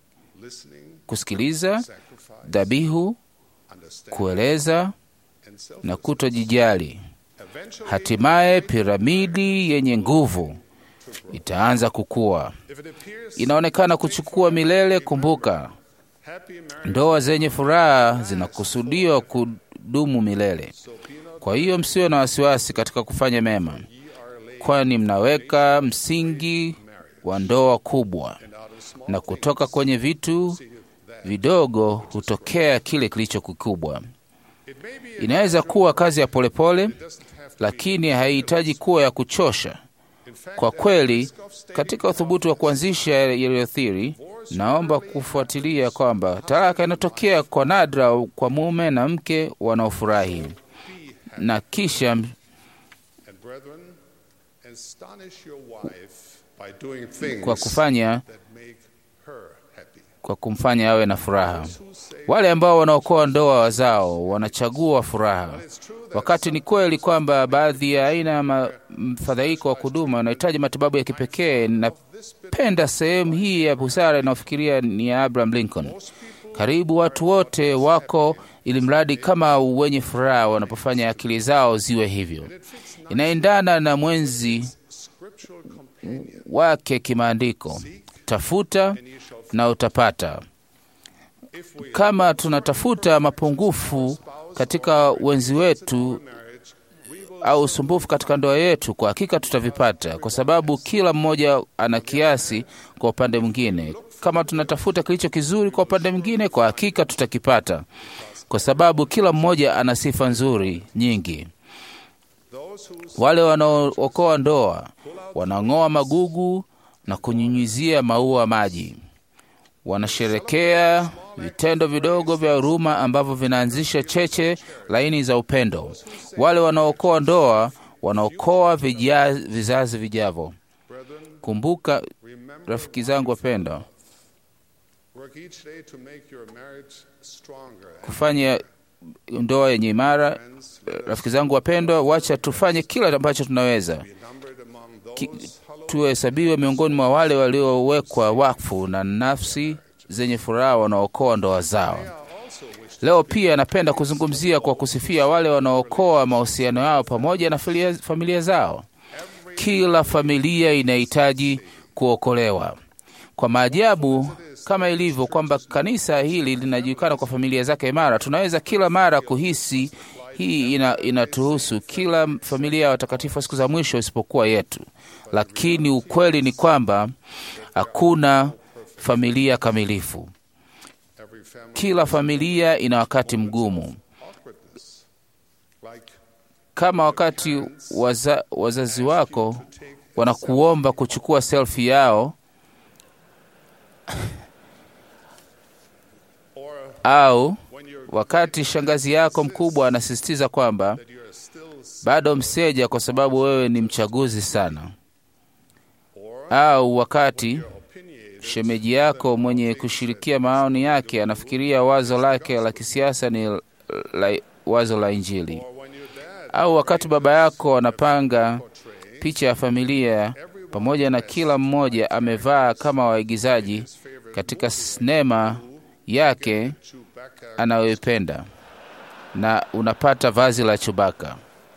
kusikiliza, dhabihu, kueleza na kutojijali. Hatimaye piramidi yenye nguvu itaanza kukua. Inaonekana kuchukua milele. Kumbuka, ndoa zenye furaha zinakusudiwa kudumu milele. Kwa hiyo msiwe na wasiwasi katika kufanya mema, kwani mnaweka msingi wa ndoa kubwa, na kutoka kwenye vitu vidogo hutokea kile kilicho kikubwa. Inaweza kuwa kazi ya polepole pole, lakini haihitaji kuwa ya kuchosha. Kwa kweli, katika uthubutu wa kuanzisha yaliyothiri, naomba kufuatilia kwamba talaka inatokea kwa nadra kwa mume na mke wanaofurahi, na kisha and brethren, astonish your wife by doing things kwa kufanya that make her happy. kwa kumfanya awe na furaha. Wale ambao wanaokoa ndoa zao wanachagua furaha, wakati ni kweli kwamba baadhi ya aina ya ma- mfadhaiko wa kudumu wanahitaji matibabu ya kipekee. Napenda sehemu hii ya busara inayofikiria ni ya Abraham Lincoln. Karibu watu wote wako ili mradi kama wenye furaha wanapofanya akili zao ziwe hivyo. Inaendana na mwenzi wake kimaandiko, tafuta na utapata. Kama tunatafuta mapungufu katika wenzi wetu au usumbufu katika ndoa yetu, kwa hakika tutavipata, kwa sababu kila mmoja ana kiasi kwa upande mwingine. Kama tunatafuta kilicho kizuri kwa upande mwingine, kwa hakika tutakipata, kwa sababu kila mmoja ana sifa nzuri nyingi. Wale wanaookoa ndoa wanang'oa magugu na kunyunyizia maua maji wanasherekea vitendo vidogo vya huruma ambavyo vinaanzisha cheche laini za upendo. Wale wanaokoa ndoa wanaokoa vija- vizazi vijavyo. Kumbuka rafiki zangu wapendwa, Work each day to make your marriage stronger. kufanya ndoa yenye imara. Rafiki zangu wapendwa, wacha tufanye kila ambacho tunaweza Numbered among Ki- those hallowed tuhesabiwe miongoni mwa wale waliowekwa wakfu na nafsi zenye furaha wanaokoa ndoa zao. Leo pia napenda kuzungumzia kwa kusifia wale wanaokoa mahusiano yao pamoja na filia- familia zao. Kila familia inahitaji kuokolewa. Kwa maajabu kama ilivyo kwamba kanisa hili linajulikana kwa familia zake imara, tunaweza kila mara kuhisi Hii ina, inatuhusu kila familia ya watakatifu wa siku za mwisho isipokuwa yetu, lakini ukweli ni kwamba hakuna familia kamilifu. Every family Kila familia ina wakati mgumu, awkwardness, like kama wakati waza, wazazi wako wanakuomba kuchukua selfie yao or au when you're wakati shangazi yako mkubwa anasisitiza kwamba you're still bado mseja kwa sababu wewe ni mchaguzi sana, or au wakati opinionated shemeji yako mwenye kushirikia maoni yake anafikiria wazo lake la kisiasa ni la, wazo la Injili, or when your dad au wakati baba yako anapanga picha ya familia pamoja na kila mmoja amevaa kama waigizaji katika sinema yake Chewbacca anayoipenda na unapata vazi la Chubaka.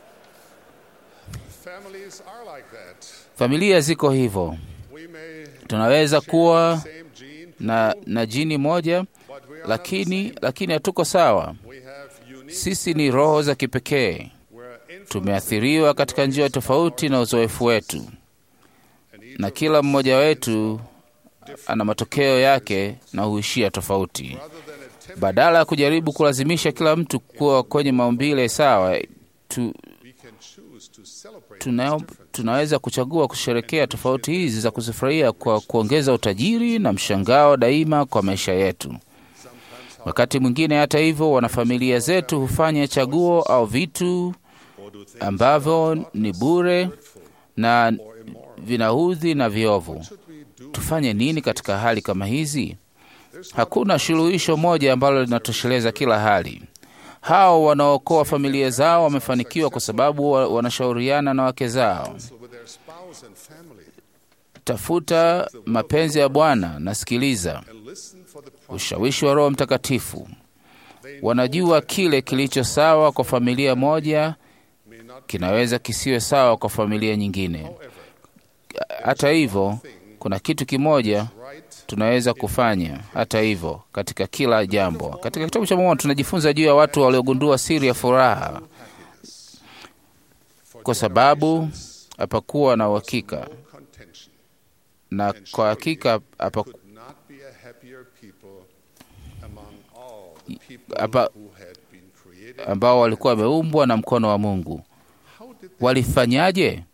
families are like that. Familia ziko hivyo, We may tunaweza kuwa same gene, na, na jini moja but we are lakini lakini hatuko sawa. we have unique Sisi ni roho za kipekee, we're influenced tumeathiriwa katika njia tofauti na uzoefu wetu, and each na kila mmoja wetu ana matokeo yake na huishia tofauti. rather than attempt Badala ya kujaribu kulazimisha kila mtu kuwa kwenye maumbile sawa, tu, we can choose to celebrate tuna, tunaweza kuchagua kusherekea tofauti hizi za kuzifurahia kwa kuongeza utajiri na mshangao daima kwa maisha yetu. Wakati mwingine, hata hivyo, wanafamilia zetu hufanya chaguo au vitu ambavyo ni bure na vinaudhi na viovu. Tufanye nini katika hali kama hizi? Hakuna suluhisho moja ambalo linatosheleza kila hali. Hao wanaokoa familia zao wamefanikiwa kwa sababu wa- wanashauriana na wake zao. with their spouse and family Tafuta mapenzi ya Bwana na sikiliza and listen for the promise. ushawishi wa Roho Mtakatifu. Wanajua kile kilicho sawa kwa familia moja kinaweza kisiwe sawa kwa familia nyingine. Hata hivyo, kuna kitu kimoja tunaweza kufanya hata hivyo katika kila jambo. Katika kitabu cha Mormoni tunajifunza juu ya watu waliogundua siri ya furaha, kwa sababu hapakuwa na uhakika, Contention na kwa hakika hapa could not be a happier people among all the people hapa who had been created. ambao walikuwa wameumbwa na mkono wa Mungu. How did they? Walifanyaje?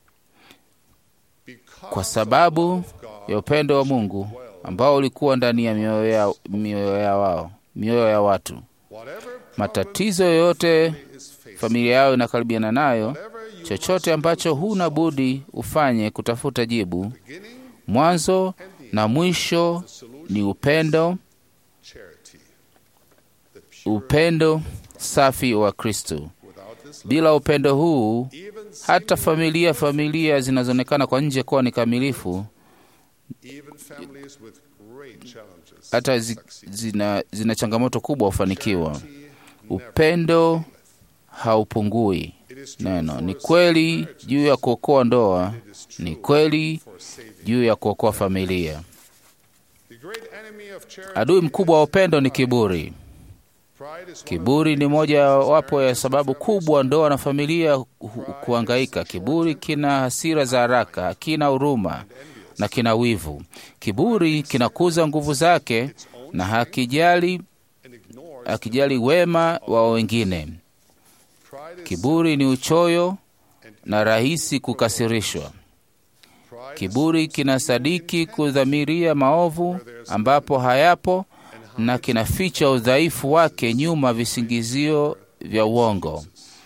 Because Kwa sababu ya upendo wa Mungu ambao ulikuwa ndani ya mioyo ya, mioyo ya wao mioyo ya watu. whatever Matatizo yoyote is faced, familia yao inakaribiana nayo, whatever you chochote ambacho huna budi ufanye kutafuta jibu, beginning mwanzo na mwisho ni upendo, charity. The pure upendo safi wa Kristo. without this Bila upendo huu, even hata familia familia zinazoonekana kwa nje kuwa ni kamilifu, even families with great challenges hata zi, succeed. zina, zina changamoto kubwa hufanikiwa. Upendo haupungui. It is true Neno for ni us kweli juu ya kuokoa ndoa, ni kweli for saving. juu ya kuokoa familia. The great enemy of charity Adui mkubwa wa upendo ni kiburi. pride is one Kiburi ni moja wapo ya sababu kubwa ndoa na familia hu- kuhangaika. Kiburi kina hasira za haraka, hakina huruma na kina wivu. Kiburi kinakuza nguvu zake na hakijali, and ignores hakijali wema wa wengine. pride is Kiburi ni uchoyo na rahisi kukasirishwa. pride Kiburi kinasadiki kudhamiria maovu ambapo hayapo na kinaficha udhaifu wake nyuma visingizio vya uongo.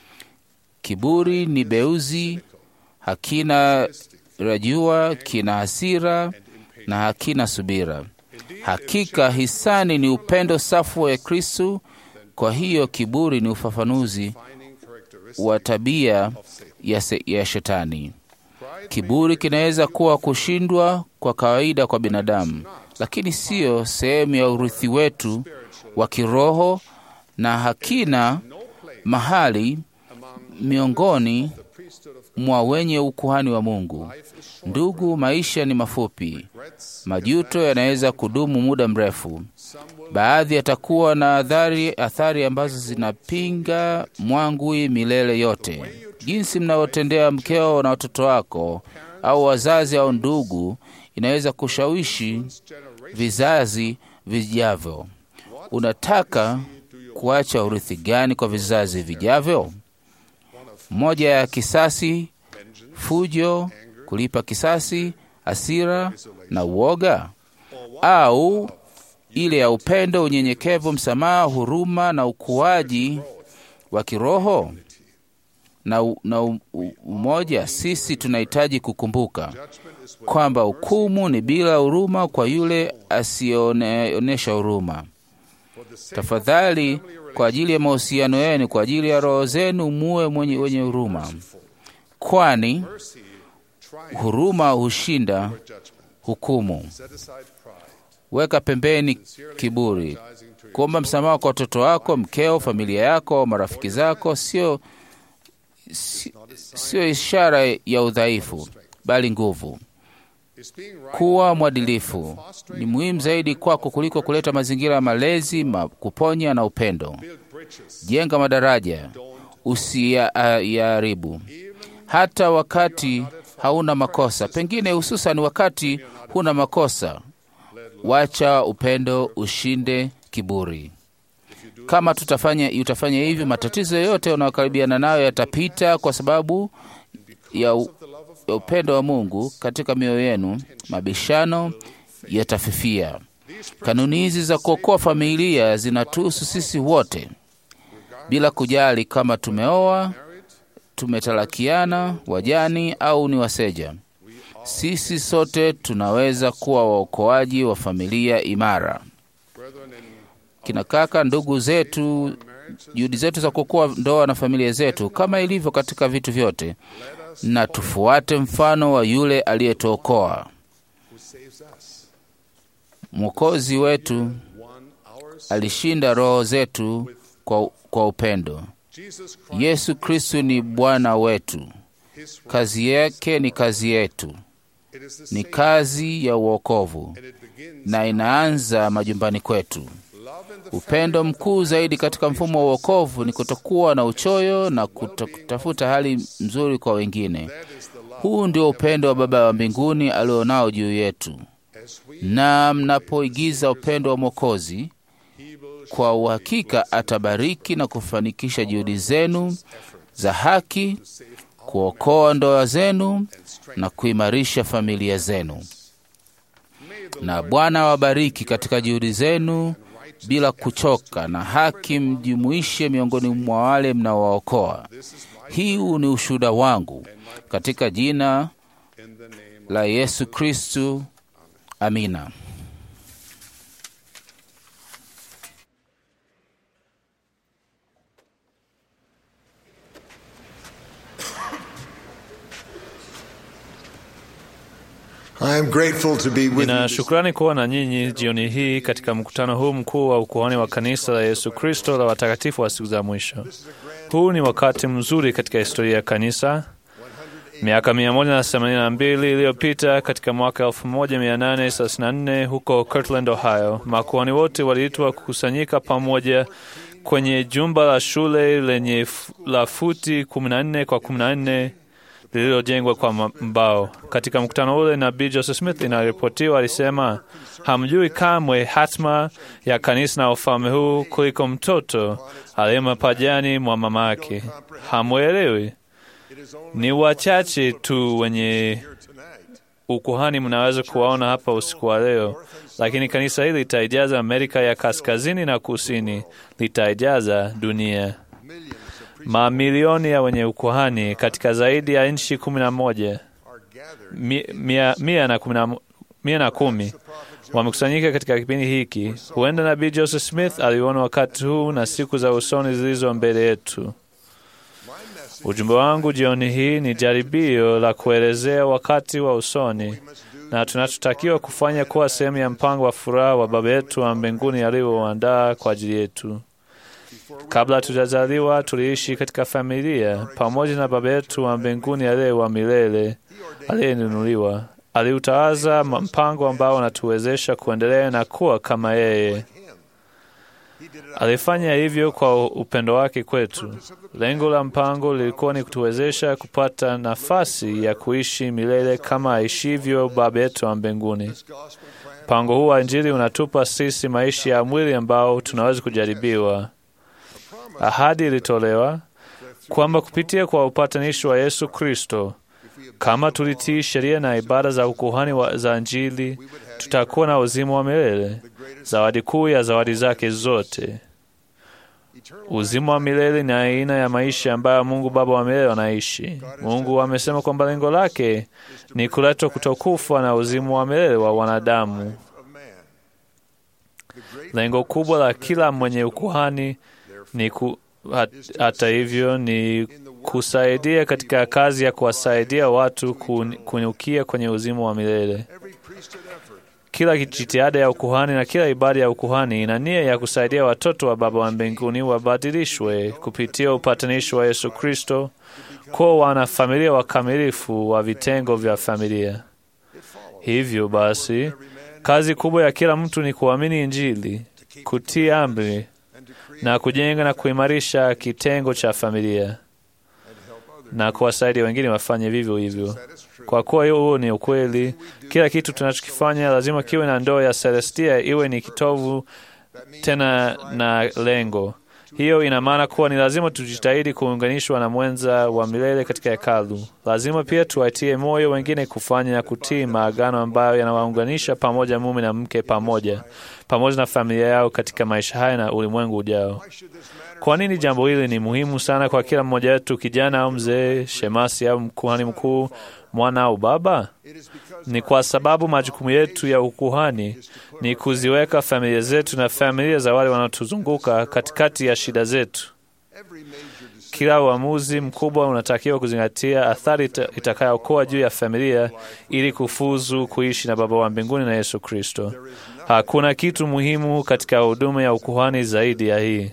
Kiburi ni beuzi, hakina rajua, kina hasira na hakina subira. Hakika hisani ni upendo safu wa Kristu. Kwa hiyo kiburi ni ufafanuzi finding characteristic wa tabia ya, se, ya shetani. pride Kiburi kinaweza kuwa kushindwa kwa kawaida kwa binadamu, lakini siyo sehemu ya urithi wetu wa kiroho na hakina no place mahali among miongoni the priesthood of mwa wenye ukuhani wa Mungu. Ndugu, maisha ni mafupi. Majuto yanaweza kudumu muda mrefu. Baadhi yatakuwa na athari, athari ambazo zinapinga mwangwi milele yote. Jinsi mnavyotendea mkeo na watoto wako au wazazi au ndugu inaweza kushawishi vizazi vijavyo. Unataka kuacha urithi gani kwa vizazi vijavyo? Moja ya kisasi, fujo, kulipa kisasi, hasira na uoga, au ile ya upendo, unyenyekevu, msamaha, huruma na ukuaji wa kiroho na, u, na u, u, umoja. Sisi tunahitaji kukumbuka kwamba hukumu ni bila huruma kwa yule asiyeonyesha huruma. Tafadhali, kwa ajili ya mahusiano yenu, kwa ajili ya roho zenu, muwe mwenye wenye huruma, kwani huruma hushinda hukumu. Weka pembeni kiburi. Kuomba msamaha kwa watoto wako, mkeo, familia yako au marafiki zako sio sio ishara ya udhaifu, bali nguvu. Kuwa mwadilifu ni muhimu zaidi kwako kuliko kuleta mazingira ya malezi, ma kuponya na upendo. Jenga madaraja, usiyaharibu hata wakati hauna makosa, pengine hususan wakati huna makosa. Wacha upendo ushinde kiburi. Kama tutafanya utafanya hivyo, matatizo yote unayokaribiana nayo yatapita, kwa sababu ya, u, ya upendo wa Mungu katika mioyo yenu. Mabishano yatafifia. Kanuni hizi za kuokoa familia zinatuhusu sisi wote, bila kujali kama tumeoa, tumetalakiana, wajani au ni waseja. Sisi sote tunaweza kuwa waokoaji wa familia imara. Kina kaka, ndugu zetu, juhudi zetu za kuokoa ndoa na familia zetu, kama ilivyo katika vitu vyote, na tufuate mfano wa yule aliyetuokoa. Mwokozi wetu alishinda roho zetu kwa, kwa upendo. Yesu Kristu ni Bwana wetu. Kazi yake ni kazi yetu, ni kazi ya uokovu, na inaanza majumbani kwetu. Upendo mkuu zaidi katika mfumo wa uokovu ni kutokuwa na uchoyo na kutafuta hali nzuri kwa wengine. Huu ndio upendo wa Baba wa mbinguni alionao juu yetu, na mnapoigiza upendo wa Mwokozi, kwa uhakika atabariki na kufanikisha juhudi zenu za haki, kuokoa ndoa zenu na kuimarisha familia zenu. Na Bwana awabariki katika juhudi zenu bila kuchoka, na haki mjumuishe miongoni mwa wale mnaowaokoa. Hii ni ushuhuda wangu katika jina la Yesu Kristu. Amina. Nina shukrani kuwa na nyinyi jioni hii katika mkutano huu mkuu wa ukuhani wa kanisa la Yesu Kristo la watakatifu wa siku za mwisho. Huu ni wakati mzuri katika historia ya kanisa. Miaka mia moja na themanini na mbili iliyopita katika mwaka 1834 huko Kirtland, Ohio, makuhani wote waliitwa kukusanyika pamoja kwenye jumba la shule lenye la futi 14 kwa 14 lililojengwa kwa mbao. Katika mkutano ule, nabii Joseph Smith inaripotiwa alisema, hamjui kamwe hatma ya kanisa na ufalme huu kuliko mtoto aliye mapajani mwa mama yake. Hamwelewi. Ni wachache tu wenye ukuhani mnaweza kuwaona hapa usiku wa leo, lakini kanisa hili litaijaza Amerika ya kaskazini na kusini, litaijaza dunia. Mamilioni ya wenye ukuhani katika zaidi ya nchi kumi na moja mia, mia, na kumi na, mia na kumi wamekusanyika katika kipindi hiki. Huenda nabii Joseph Smith aliona wakati huu na siku za usoni zilizo mbele yetu. Ujumbe wangu jioni hii ni jaribio la kuelezea wakati wa usoni na tunachotakiwa kufanya kuwa sehemu ya mpango wa furaha wa Baba yetu wa mbinguni aliyouandaa kwa ajili yetu. Kabla hatujazaliwa tuliishi katika familia pamoja na Baba yetu wa mbinguni aliye wa milele aliyenunuliwa. Aliutawaza mpango ambao unatuwezesha kuendelea na kuwa kama yeye. Alifanya hivyo kwa upendo wake kwetu. Lengo la mpango lilikuwa ni kutuwezesha kupata nafasi ya kuishi milele kama aishivyo Baba yetu wa mbinguni. Mpango huu wa Injili unatupa sisi maisha ya mwili ambao tunaweza kujaribiwa. Ahadi ilitolewa kwamba kupitia kwa upatanisho wa Yesu Kristo, kama tulitii sheria na ibada za ukuhani wa za Injili, tutakuwa na uzima wa milele, zawadi kuu ya zawadi zake zote. Uzima wa milele ni aina ya maisha ambayo Mungu Baba wa milele anaishi. Mungu amesema kwamba lengo lake ni kuletwa kutokufa na uzima wa milele wa wanadamu. Lengo kubwa la kila mwenye ukuhani ni ku, hat, hata hivyo ni kusaidia katika kazi ya kuwasaidia watu kun- kuinukia kwenye uzima wa milele. Kila jitihada ya ukuhani na kila ibada ya ukuhani ina nia ya kusaidia watoto wa Baba wa mbinguni wabadilishwe kupitia upatanisho wa Yesu Kristo kuwa wanafamilia wakamilifu wa vitengo vya familia. Hivyo basi, kazi kubwa ya kila mtu ni kuamini Injili, kutii amri na kujenga na kuimarisha kitengo cha familia na kuwasaidia wengine wafanye vivyo hivyo. Kwa kuwa hiyo huo ni ukweli, kila kitu tunachokifanya lazima kiwe na ndoo ya Celestia, iwe ni kitovu tena na lengo. Hiyo ina maana kuwa ni lazima tujitahidi kuunganishwa na mwenza wa milele katika hekalu. Lazima pia tuwatie moyo wengine kufanya na kutii maagano ambayo yanawaunganisha pamoja mume na mke pamoja pamoja na familia yao katika maisha haya na ulimwengu ujao. Kwa nini jambo hili ni muhimu sana kwa kila mmoja wetu, kijana au mzee, shemasi au kuhani mkuu, mwana au baba? Ni kwa sababu majukumu yetu ya ukuhani ni kuziweka familia zetu na familia za wale wanaotuzunguka katikati ya shida zetu. Kila uamuzi mkubwa unatakiwa kuzingatia athari ita- itakayokuwa juu ya familia ili kufuzu kuishi na Baba wa mbinguni na Yesu Kristo. Hakuna kitu muhimu katika huduma ya ukuhani zaidi ya hii.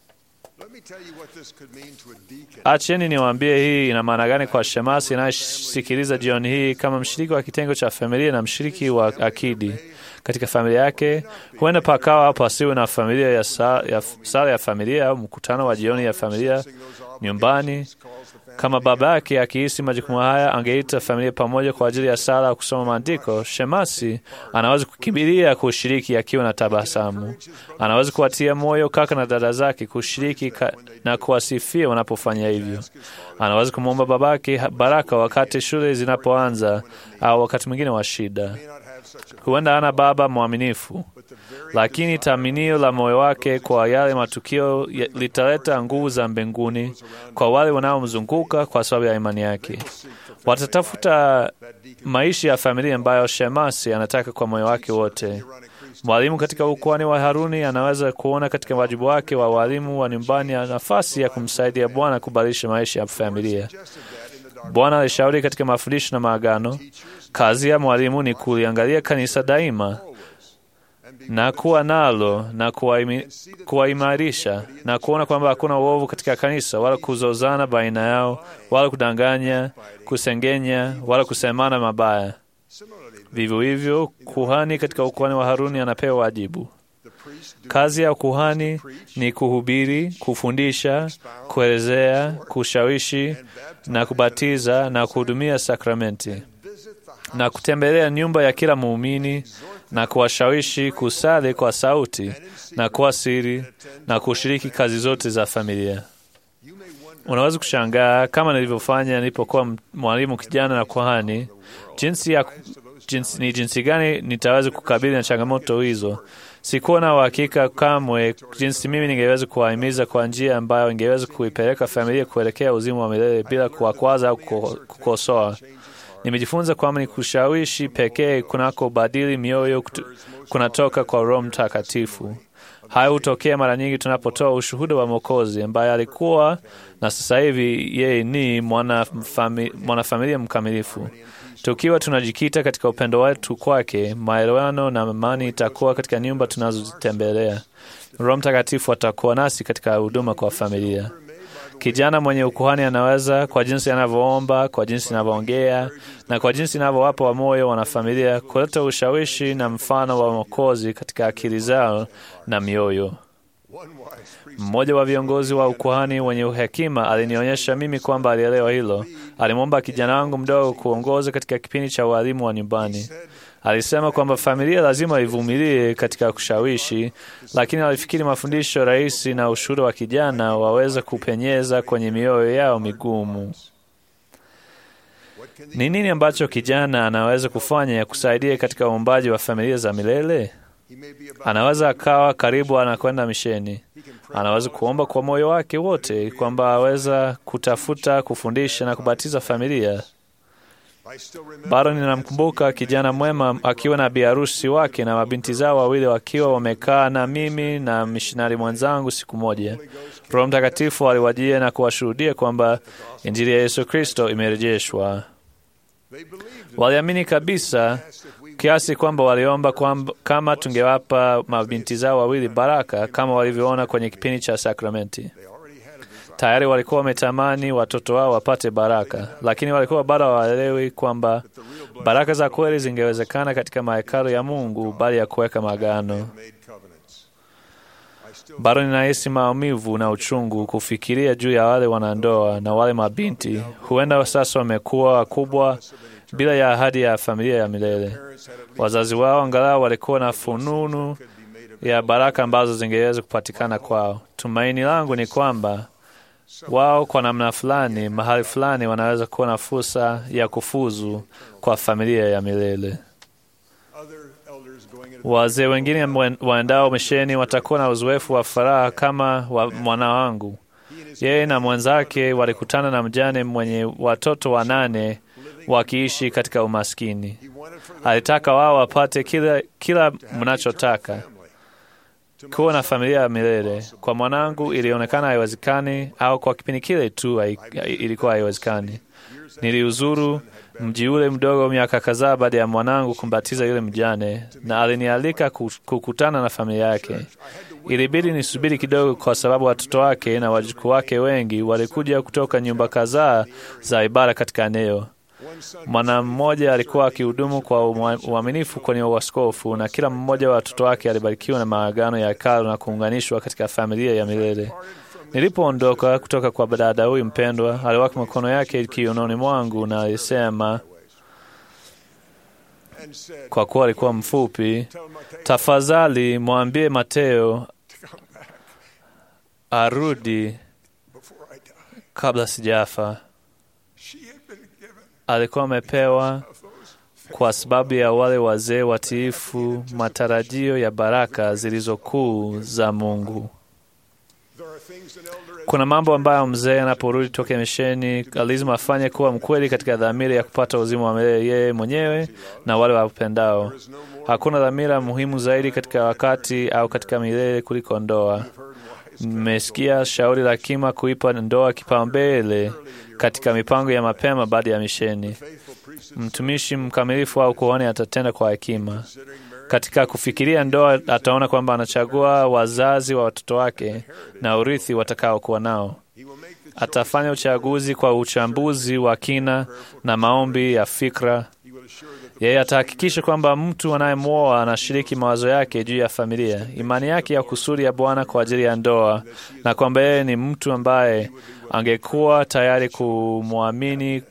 Acheni niwaambie hii ina maana gani kwa shemasi inayesikiliza jioni hii kama mshiriki wa kitengo cha familia na mshiriki wa akidi katika familia yake. Huenda pakawa hapo asiwe na familia ya, sa, ya sala ya familia au mkutano wa jioni ya familia nyumbani. Kama baba yake akihisi majukumu haya, angeita familia pamoja kwa ajili ya sala au kusoma maandiko. Shemasi anaweza kukimbilia kushiriki akiwa na tabasamu. Anaweza kuwatia moyo kaka na dada zake kushiriki ka, na kuwasifia wanapofanya hivyo. Anaweza kumwomba babake baraka wakati shule zinapoanza au wakati mwingine wa shida. Huenda ana baba mwaminifu, lakini taminio la moyo wake kwa yale matukio ya- litaleta nguvu za mbinguni kwa wale wanaomzunguka kwa sababu ya imani yake. Watatafuta maisha ya familia ambayo shemasi anataka kwa moyo wake wote. Mwalimu katika ukuhani wa Haruni anaweza kuona katika wajibu wake wa walimu wa nyumbani ya nafasi ya kumsaidia Bwana kubadilisha maisha ya familia. Bwana alishauri katika mafundisho na maagano, kazi ya mwalimu ni kuliangalia kanisa daima na kuwa nalo na kuwaimi- kuwaimarisha na kuona kwamba hakuna uovu katika kanisa, wala kuzozana baina yao, wala kudanganya, kusengenya, wala kusemana mabaya. Vivyo hivyo, kuhani katika ukuhani wa Haruni anapewa wajibu. Kazi ya kuhani ni kuhubiri, kufundisha, kuelezea, kushawishi na kubatiza na kuhudumia sakramenti na kutembelea nyumba ya kila muumini na kuwashawishi kusali kwa sauti na kwa siri na kushiriki kazi zote za familia. Unaweza kushangaa kama nilivyofanya nilipokuwa m- mwalimu kijana na kuhani, jinsi ya jinsi, ni jinsi gani nitaweza kukabili na changamoto hizo. Sikuwa na uhakika kamwe jinsi mimi ningeweza kuwahimiza kwa njia ambayo ingeweza kuipeleka familia kuelekea uzima wa milele bila kuwakwaza au kuko- kukosoa. Nimejifunza kwamba ni kushawishi pekee kunako badili mioyo kutu- kunatoka kwa Roho Mtakatifu. Hayo hutokea mara nyingi tunapotoa ushuhuda wa Mwokozi ambaye alikuwa na sasa hivi yeye ni mwanafamilia mwana mwanafamilia mkamilifu. Tukiwa tunajikita katika upendo wetu kwake, maelewano na amani itakuwa katika nyumba tunazozitembelea. Roho Mtakatifu atakuwa nasi katika huduma kwa familia. Kijana mwenye ukuhani anaweza, kwa jinsi anavyoomba, kwa jinsi anavyoongea na kwa jinsi anavyowapa wa moyo wanafamilia, kuleta ushawishi na mfano wa Mwokozi katika akili zao na mioyo. Mmoja wa viongozi wa ukuhani wenye uhekima alinionyesha mimi kwamba alielewa hilo. Alimwomba kijana wangu mdogo kuongoza katika kipindi cha ualimu wa nyumbani. Alisema kwamba familia lazima ivumilie katika kushawishi, lakini alifikiri mafundisho rahisi na ushuhuda wa kijana waweza kupenyeza kwenye mioyo yao migumu. Ni nini ambacho kijana anaweza kufanya ya kusaidia katika uumbaji wa familia za milele? Anaweza akawa karibu anakwenda misheni. Anaweza kuomba kwa moyo wake wote kwamba aweza kutafuta, kufundisha na kubatiza familia. Bado ninamkumbuka kijana mwema akiwa na biharusi wake na mabinti zao wawili wakiwa wamekaa na mimi na mishonari mwenzangu siku moja. Roho Mtakatifu aliwajia na kuwashuhudia kwamba Injili ya Yesu Kristo imerejeshwa. Waliamini kabisa kiasi kwamba waliomba kwamba kama tungewapa mabinti zao wawili baraka kama walivyoona kwenye kipindi cha sakramenti. Tayari walikuwa wametamani watoto wao wapate baraka, lakini walikuwa bado hawaelewi kwamba baraka za kweli zingewezekana katika mahekalu ya Mungu bali ya kuweka magano. Bado ninahisi maumivu na uchungu kufikiria juu ya wale wanandoa na wale mabinti, huenda sasa wamekuwa wakubwa bila ya ahadi ya familia ya milele. Wazazi wao angalau walikuwa na fununu ya baraka ambazo zingeweza kupatikana kwao. Tumaini langu ni kwamba wao kwa namna fulani, mahali fulani, wanaweza kuwa na fursa ya kufuzu kwa familia ya milele. Wazee wengine waendao misheni watakuwa na uzoefu wa furaha kama wa mwana wangu. Yeye na mwenzake walikutana na mjane mwenye watoto wanane wakiishi katika umaskini. Alitaka wao wapate kila, kila mnachotaka kuwa na familia ya milele. Kwa mwanangu ilionekana haiwezekani, au kwa kipindi kile tu ilikuwa haiwezekani. Niliuzuru mji ule mdogo miaka kadhaa baada ya mwanangu kumbatiza yule mjane, na alinialika kukutana na familia yake. Ilibidi nisubiri kidogo, kwa sababu watoto wake na wajukuu wake wengi walikuja kutoka nyumba kadhaa za ibada katika eneo. Mwana mmoja alikuwa akihudumu kwa uaminifu kwenye uaskofu, na kila mmoja wa watoto wake alibarikiwa na maagano ya hekalu na kuunganishwa katika familia ya milele. Nilipoondoka kutoka kwa dada huyu mpendwa, aliweka mikono yake kiunoni mwangu na alisema, kwa kuwa alikuwa mfupi, tafadhali mwambie Mateo arudi kabla sijafa. Alikuwa amepewa kwa sababu ya wale wazee watiifu matarajio ya baraka zilizokuu za Mungu. Kuna mambo ambayo mzee anaporudi toka misheni lazima afanye kuwa mkweli katika dhamira ya kupata uzima wa milele yeye mwenyewe na wale wapendao. Hakuna dhamira muhimu zaidi katika wakati au katika milele kuliko ndoa. Mmesikia shauri la kima kuipa ndoa kipaumbele katika mipango ya mapema baada ya misheni. Mtumishi mkamilifu au kuhani atatenda kwa hekima katika kufikiria ndoa. Ataona kwamba anachagua wazazi wa watoto wake na urithi watakaokuwa nao. Atafanya uchaguzi kwa uchambuzi wa kina na maombi ya fikra. Yeye atahakikisha kwamba mtu anayemwoa anashiriki mawazo yake juu ya familia, imani yake ya kusudi ya Bwana kwa ajili ya ndoa, na kwamba yeye ni mtu ambaye angekuwa tayari kumwamini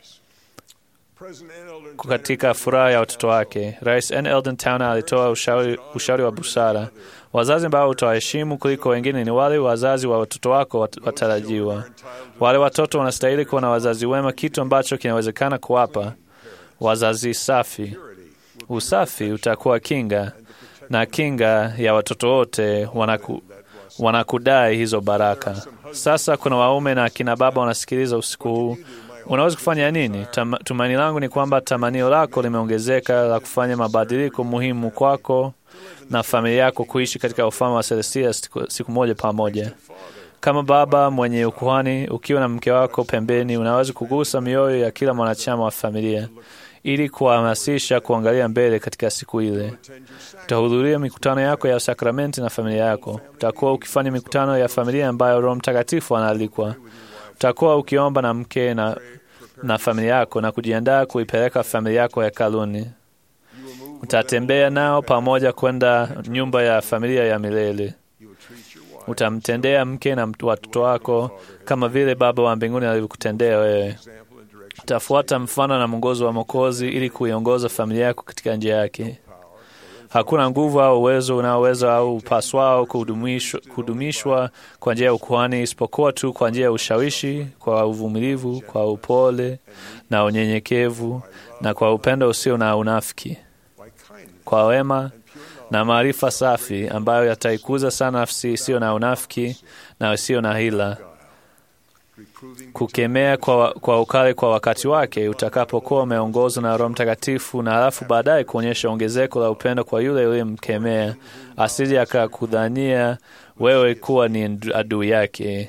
katika furaha ya watoto wake. Rais N. Eldon Towner alitoa ushauri, ushauri wa busara. Wazazi ambao utawaheshimu kuliko wengine ni wale wazazi wa watoto wako watarajiwa. Wale watoto wanastahili kuwa na wazazi wema, kitu ambacho kinawezekana kuwapa wazazi safi. Usafi utakuwa kinga na kinga ya watoto wote wanaku, wanakudai hizo baraka. Sasa kuna waume na akina baba wanasikiliza usiku huu. Unaweza kufanya nini? Tam, tumaini langu ni kwamba tamanio lako limeongezeka la kufanya mabadiliko muhimu kwako na familia yako kuishi katika ufalme wa Celestia siku, siku moja pamoja. Kama baba mwenye ukuhani, ukiwa na mke wako pembeni, unaweza kugusa mioyo ya kila mwanachama wa familia. ili kuhamasisha kuangalia mbele katika siku ile. Utahudhuria mikutano yako ya sakramenti na familia yako. Utakuwa ukifanya mikutano ya familia ambayo Roho Mtakatifu anaalikwa. Utakuwa ukiomba na mke na, na familia yako na kujiandaa kuipeleka familia yako hekaluni. Utatembea nao pamoja kwenda nyumba ya familia ya milele. Utamtendea mke na watoto wako kama vile Baba wa mbinguni alivyokutendea wewe. Utafuata mfano na mwongozo wa Mwokozi ili kuiongoza familia yako katika njia yake. Hakuna nguvu au uwezo unaoweza au upaswao kudumishwa, kudumishwa kwa njia ya ukuhani isipokuwa tu kwa njia ya ushawishi, kwa uvumilivu, kwa upole na unyenyekevu, na kwa upendo usio na unafiki, kwa wema na maarifa safi ambayo yataikuza sana nafsi isiyo na unafiki na isiyo na hila, kukemea kwa, kwa ukali kwa wakati wake utakapokuwa umeongozwa na Roho Mtakatifu, na halafu baadaye kuonyesha ongezeko la upendo kwa yule uliyemkemea, asije akakudhania wewe kuwa ni adui yake.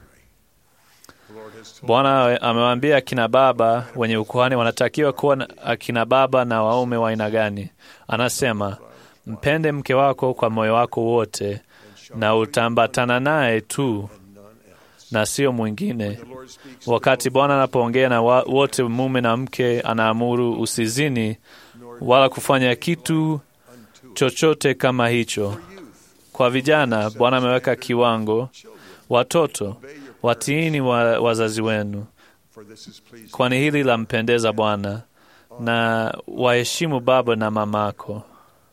Bwana amewaambia akina baba wenye ukuhani wanatakiwa kuwa akina baba na waume wa aina gani. Anasema, mpende mke wako kwa moyo wako wote, na utambatana naye tu na sio mwingine. Wakati Bwana anapoongea na wote, mume na mke, anaamuru usizini wala kufanya kitu chochote kama hicho. Kwa vijana, Bwana ameweka kiwango: watoto watiini wa, wazazi wenu, kwani hili lampendeza Bwana, na waheshimu baba na mamako.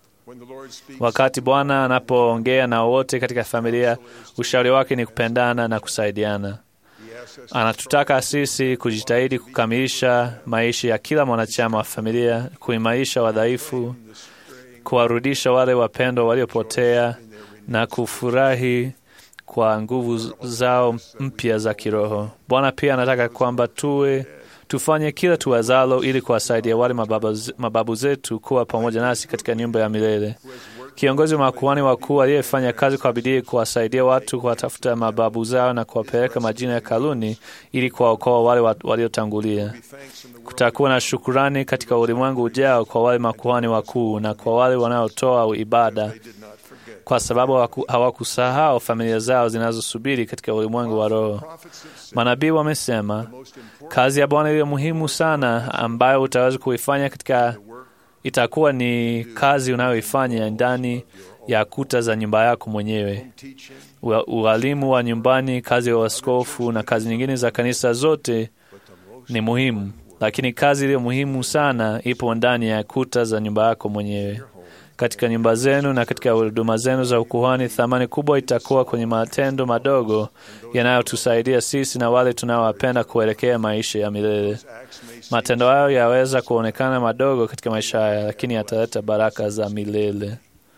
Wakati Bwana anapoongea na wote katika familia, ushauri wake ni kupendana na kusaidiana. Anatutaka sisi kujitahidi kukamilisha maisha ya kila mwanachama wa familia, kuimarisha wadhaifu, kuwarudisha wale wapendwa waliopotea na kufurahi kwa nguvu zao mpya za kiroho. Bwana pia anataka kwamba tuwe tufanye kila tuwezalo ili kuwasaidia wale mababu, mababu zetu kuwa pamoja nasi katika nyumba ya milele. Kiongozi wa makuhani wakuu aliyefanya kazi kwa bidii kuwasaidia watu kuwatafuta mababu zao na kuwapeleka majina ya kaluni ili kuwaokoa wale waliotangulia. Kutakuwa na shukurani katika ulimwengu ujao kwa wale makuhani wakuu na kwa wale wanaotoa ibada, kwa sababu hawakusahau familia zao zinazosubiri katika ulimwengu wa roho. Manabii wamesema kazi ya Bwana iliyo muhimu sana ambayo utaweza kuifanya katika itakuwa ni kazi unayoifanya ndani ya kuta za nyumba yako mwenyewe. Ualimu wa nyumbani, kazi ya uaskofu na kazi nyingine za kanisa zote ni muhimu, lakini kazi iliyo muhimu sana ipo ndani ya kuta za nyumba yako mwenyewe. Katika nyumba zenu na katika huduma zenu za ukuhani, thamani kubwa itakuwa kwenye matendo madogo yanayotusaidia sisi na wale tunaowapenda kuelekea maisha ya milele. Matendo hayo yaweza kuonekana madogo katika maisha haya, lakini yataleta baraka za milele.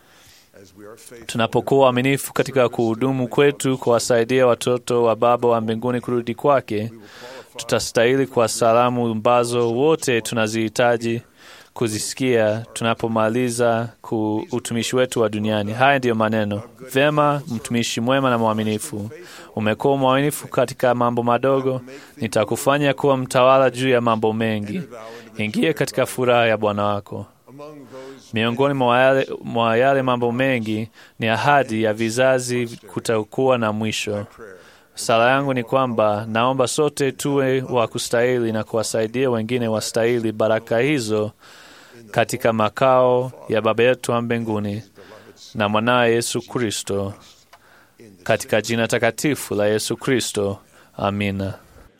Tunapokuwa waaminifu katika kuhudumu kwetu kuwasaidia watoto wa Baba wa mbinguni kurudi kwake, tutastahili kwa salamu ambazo wote tunazihitaji kuzisikia tunapomaliza ku utumishi wetu wa duniani. Haya ndiyo maneno: Vema, mtumishi mwema na mwaminifu, umekuwa mwaminifu katika mambo madogo, nitakufanya kuwa mtawala juu ya mambo mengi. Ingia katika furaha ya Bwana wako. Miongoni mwa yale mambo mengi ni ahadi ya vizazi kutakuwa na mwisho. Sala yangu ni kwamba naomba sote tuwe wa kustahili na kuwasaidia wengine wastahili baraka hizo katika makao ya Baba yetu wa mbinguni na mwanawe Yesu Kristo, katika jina takatifu la Yesu Kristo, amina.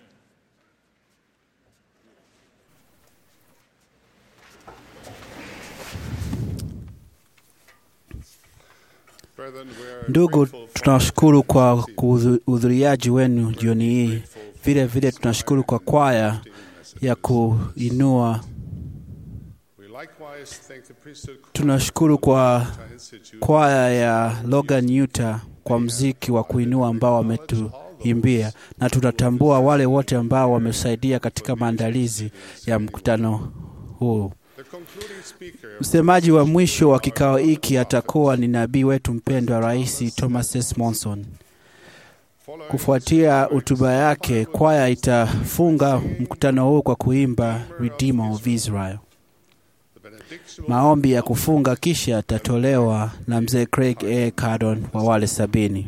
Ndugu, tunashukuru kwa uhudhuriaji wenu jioni hii. Vile vile tunashukuru kwa kwaya ya kuinua. Tunashukuru kwa kwaya ya Logan Utah kwa mziki wa kuinua ambao wametuimbia, na tunatambua wale wote ambao wamesaidia katika maandalizi ya mkutano huu. Msemaji wa mwisho wa kikao hiki atakuwa ni nabii wetu mpendwa Rais Thomas S. Monson. Kufuatia hotuba yake, kwaya itafunga mkutano huu kwa kuimba Redeemer of Israel. Maombi ya kufunga kisha yatatolewa na mzee Craig A. Cardon wa wale sabini.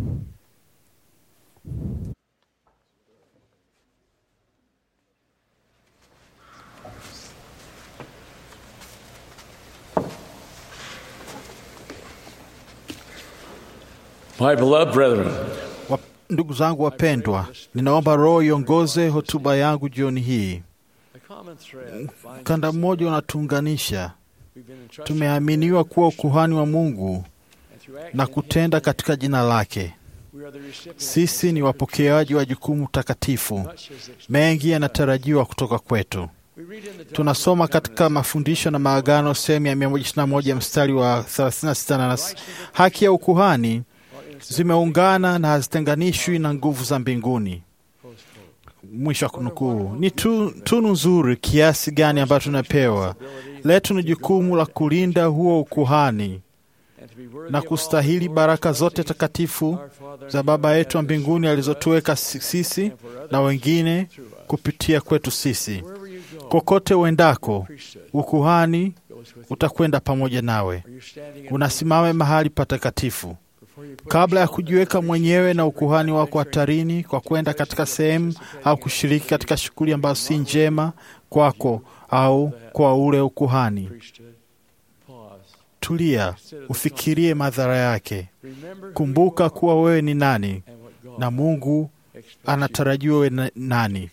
My beloved brethren, Wa- Ndugu zangu wapendwa, ninaomba Roho iongoze hotuba yangu jioni hii. Mkanda mmoja unatuunganisha. Tumeaminiwa kuwa ukuhani wa Mungu na kutenda katika jina lake. Sisi ni wapokeaji wa jukumu takatifu. Mengi yanatarajiwa kutoka kwetu. Tunasoma katika mafundisho na maagano sehemu ya 121 mstari wa 36 na nas- haki ya ukuhani zimeungana na hazitenganishwi na nguvu za mbinguni. Mwisho wa kunukuu. Ni tu, tunu nzuri kiasi gani ambayo tunapewa. Letu ni jukumu la kulinda huo ukuhani na kustahili baraka zote takatifu za Baba yetu wa mbinguni alizotuweka si- sisi na wengine kupitia kwetu sisi. Kokote uendako, ukuhani utakwenda pamoja nawe. Unasimama mahali patakatifu. Kabla ya kujiweka mwenyewe na ukuhani wako hatarini kwa kwenda katika sehemu au kushiriki katika shughuli ambazo si njema kwako au kwa ule ukuhani, tulia, ufikirie madhara yake. Kumbuka kuwa wewe ni nani na Mungu anatarajiwa wewe na- nani.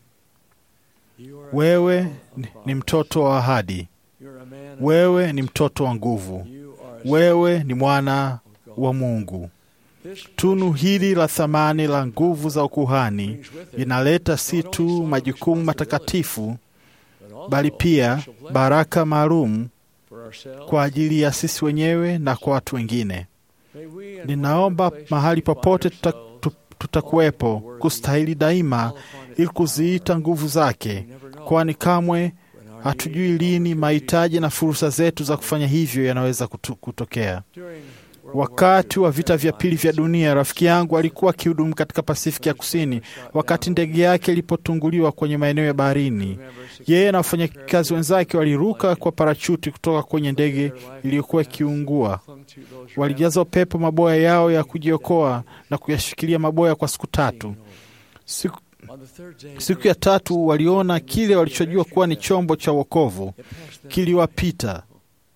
Wewe ni- ni mtoto wa ahadi, wewe ni mtoto wa nguvu, wewe ni mwana wa Mungu. Tunu hili la thamani la nguvu za ukuhani linaleta si tu majukumu matakatifu, bali pia baraka maalum kwa ajili ya sisi wenyewe na kwa watu wengine. Ninaomba mahali popote tuta, tu- tutakuwepo kustahili daima ili kuziita nguvu zake, kwani kamwe hatujui lini mahitaji na fursa zetu za kufanya hivyo yanaweza kutu- kutokea. Wakati wa vita vya pili vya dunia, rafiki yangu alikuwa akihudumu katika Pasifiki ya Kusini wakati ndege yake ilipotunguliwa kwenye maeneo ya baharini. Yeye na wafanyakazi wenzake waliruka kwa parachuti kutoka kwenye ndege iliyokuwa ikiungua. Walijaza upepo maboya yao ya kujiokoa na kuyashikilia maboya kwa siku tatu. Siku, siku ya tatu waliona kile walichojua kuwa ni chombo cha wokovu kiliwapita.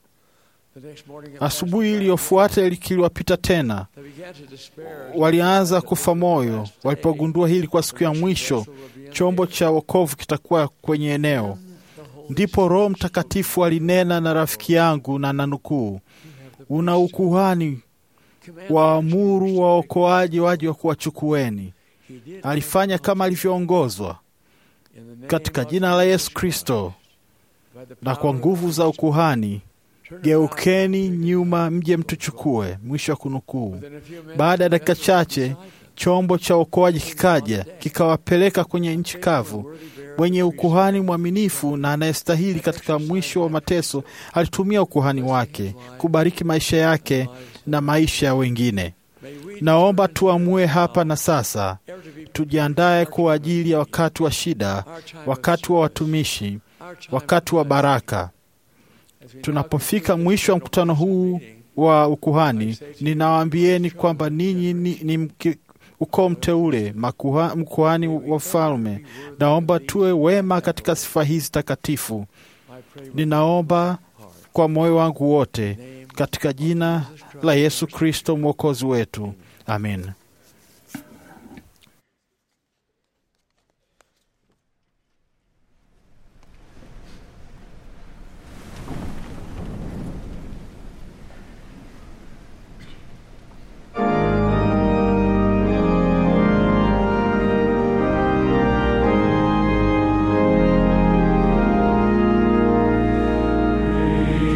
Asubuhi iliyofuata ili kiliwapita tena. Walianza kufa moyo walipogundua hili kwa siku ya mwisho chombo cha wokovu kitakuwa kwenye eneo. Ndipo Roho Mtakatifu alinena na rafiki yangu na nanukuu, una ukuhani waamuru waokoaji waje wa kuwachukueni. Alifanya kama alivyoongozwa katika jina la Yesu Kristo na kwa nguvu za ukuhani geukeni nyuma mje mtuchukue. Mwisho wa kunukuu. Baada ya dakika chache, chombo cha uokoaji kikaja kikawapeleka kwenye nchi kavu. Mwenye ukuhani mwaminifu na anayestahili katika mwisho wa mateso alitumia ukuhani wake kubariki maisha yake na maisha ya wengine. Naomba tuamue hapa na sasa, tujiandae kwa ajili ya wakati wa shida, wakati wa watumishi, wakati wa baraka. Tunapofika mwisho wa mkutano huu wa ukuhani, ninawaambieni kwamba ninyi ni, ni mki- ukoo mteule, makuha- mkuhani wa falme. Naomba tuwe wema katika sifa hizi takatifu. Ninaomba kwa moyo wangu wote katika jina la Yesu Kristo mwokozi wetu, amen.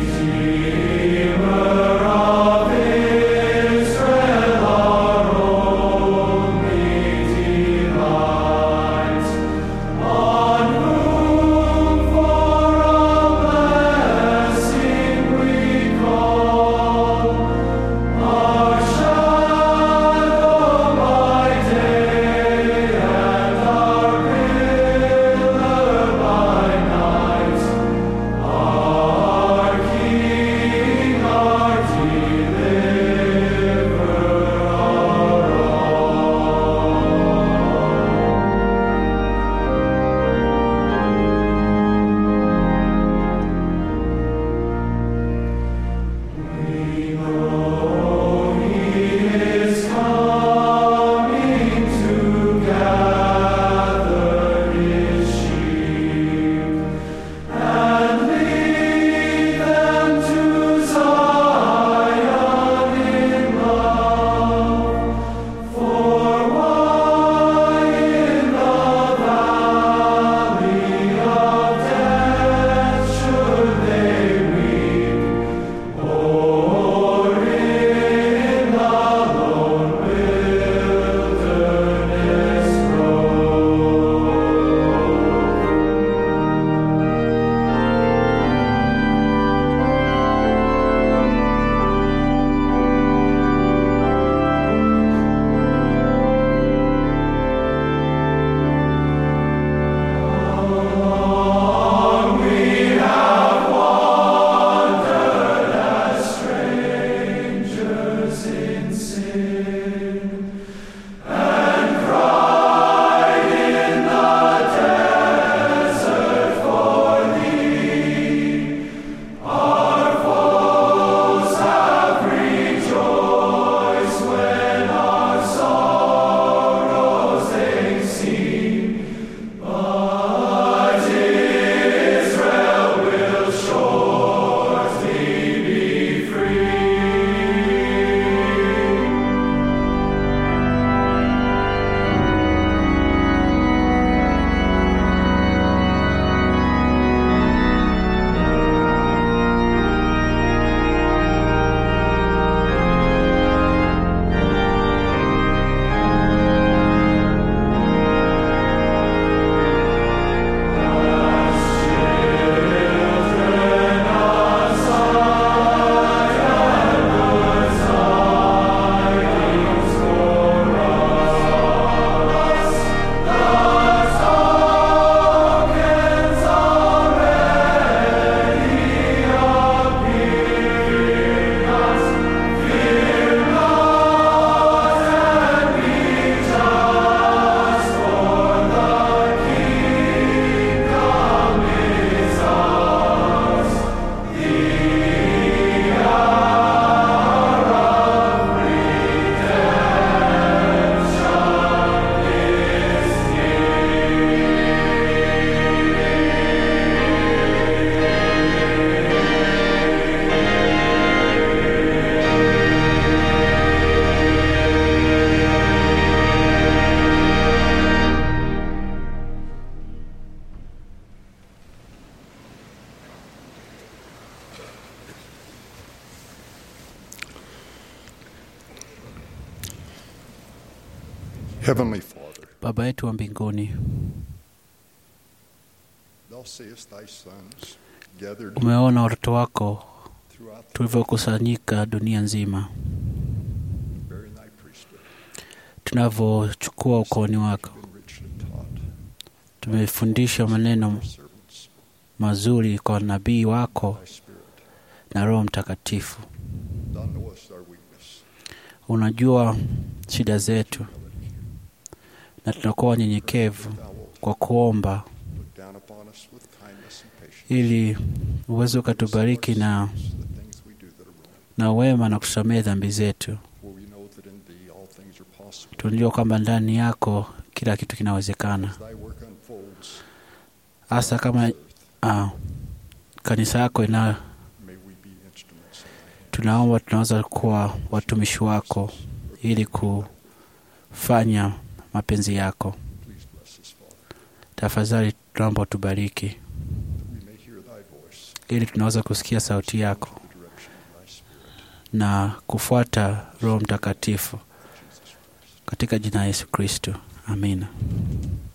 Israel, our Heavenly Father, Baba yetu wa mbinguni, thou seest thy sons gathered umeona watoto wako throughout tulivyokusanyika dunia nzima, bearing thy priesthood, tunavyochukua ukooni wako. been richly taught. Tumefundishwa maneno Servants, mazuri kwa nabii wako thy Spirit, na Roho Mtakatifu. thou knowest our weakness. Unajua shida zetu, na tunakuwa wanyenyekevu Thou wilt kwa kuomba look down upon us with kindness and patience. ili uweze ukatubariki na, The things we do that are wrong. na wema na kusamehe dhambi zetu. For we know that in thee all things are possible. Tunajua kwamba ndani yako kila kitu kinawezekana, As thy work unfolds, hasa kama ah, kanisa yako ina may we be instruments in thy hand. tunaomba tunaweza kuwa watumishi wako ili kufanya mapenzi yako. Please bless us, Father, Tafadhali tunaomba utubariki that we may hear thy voice, ili tunaweza kusikia sauti yako the direction of thy Spirit. na kufuata Roho Mtakatifu katika jina la Yesu Kristo, amina.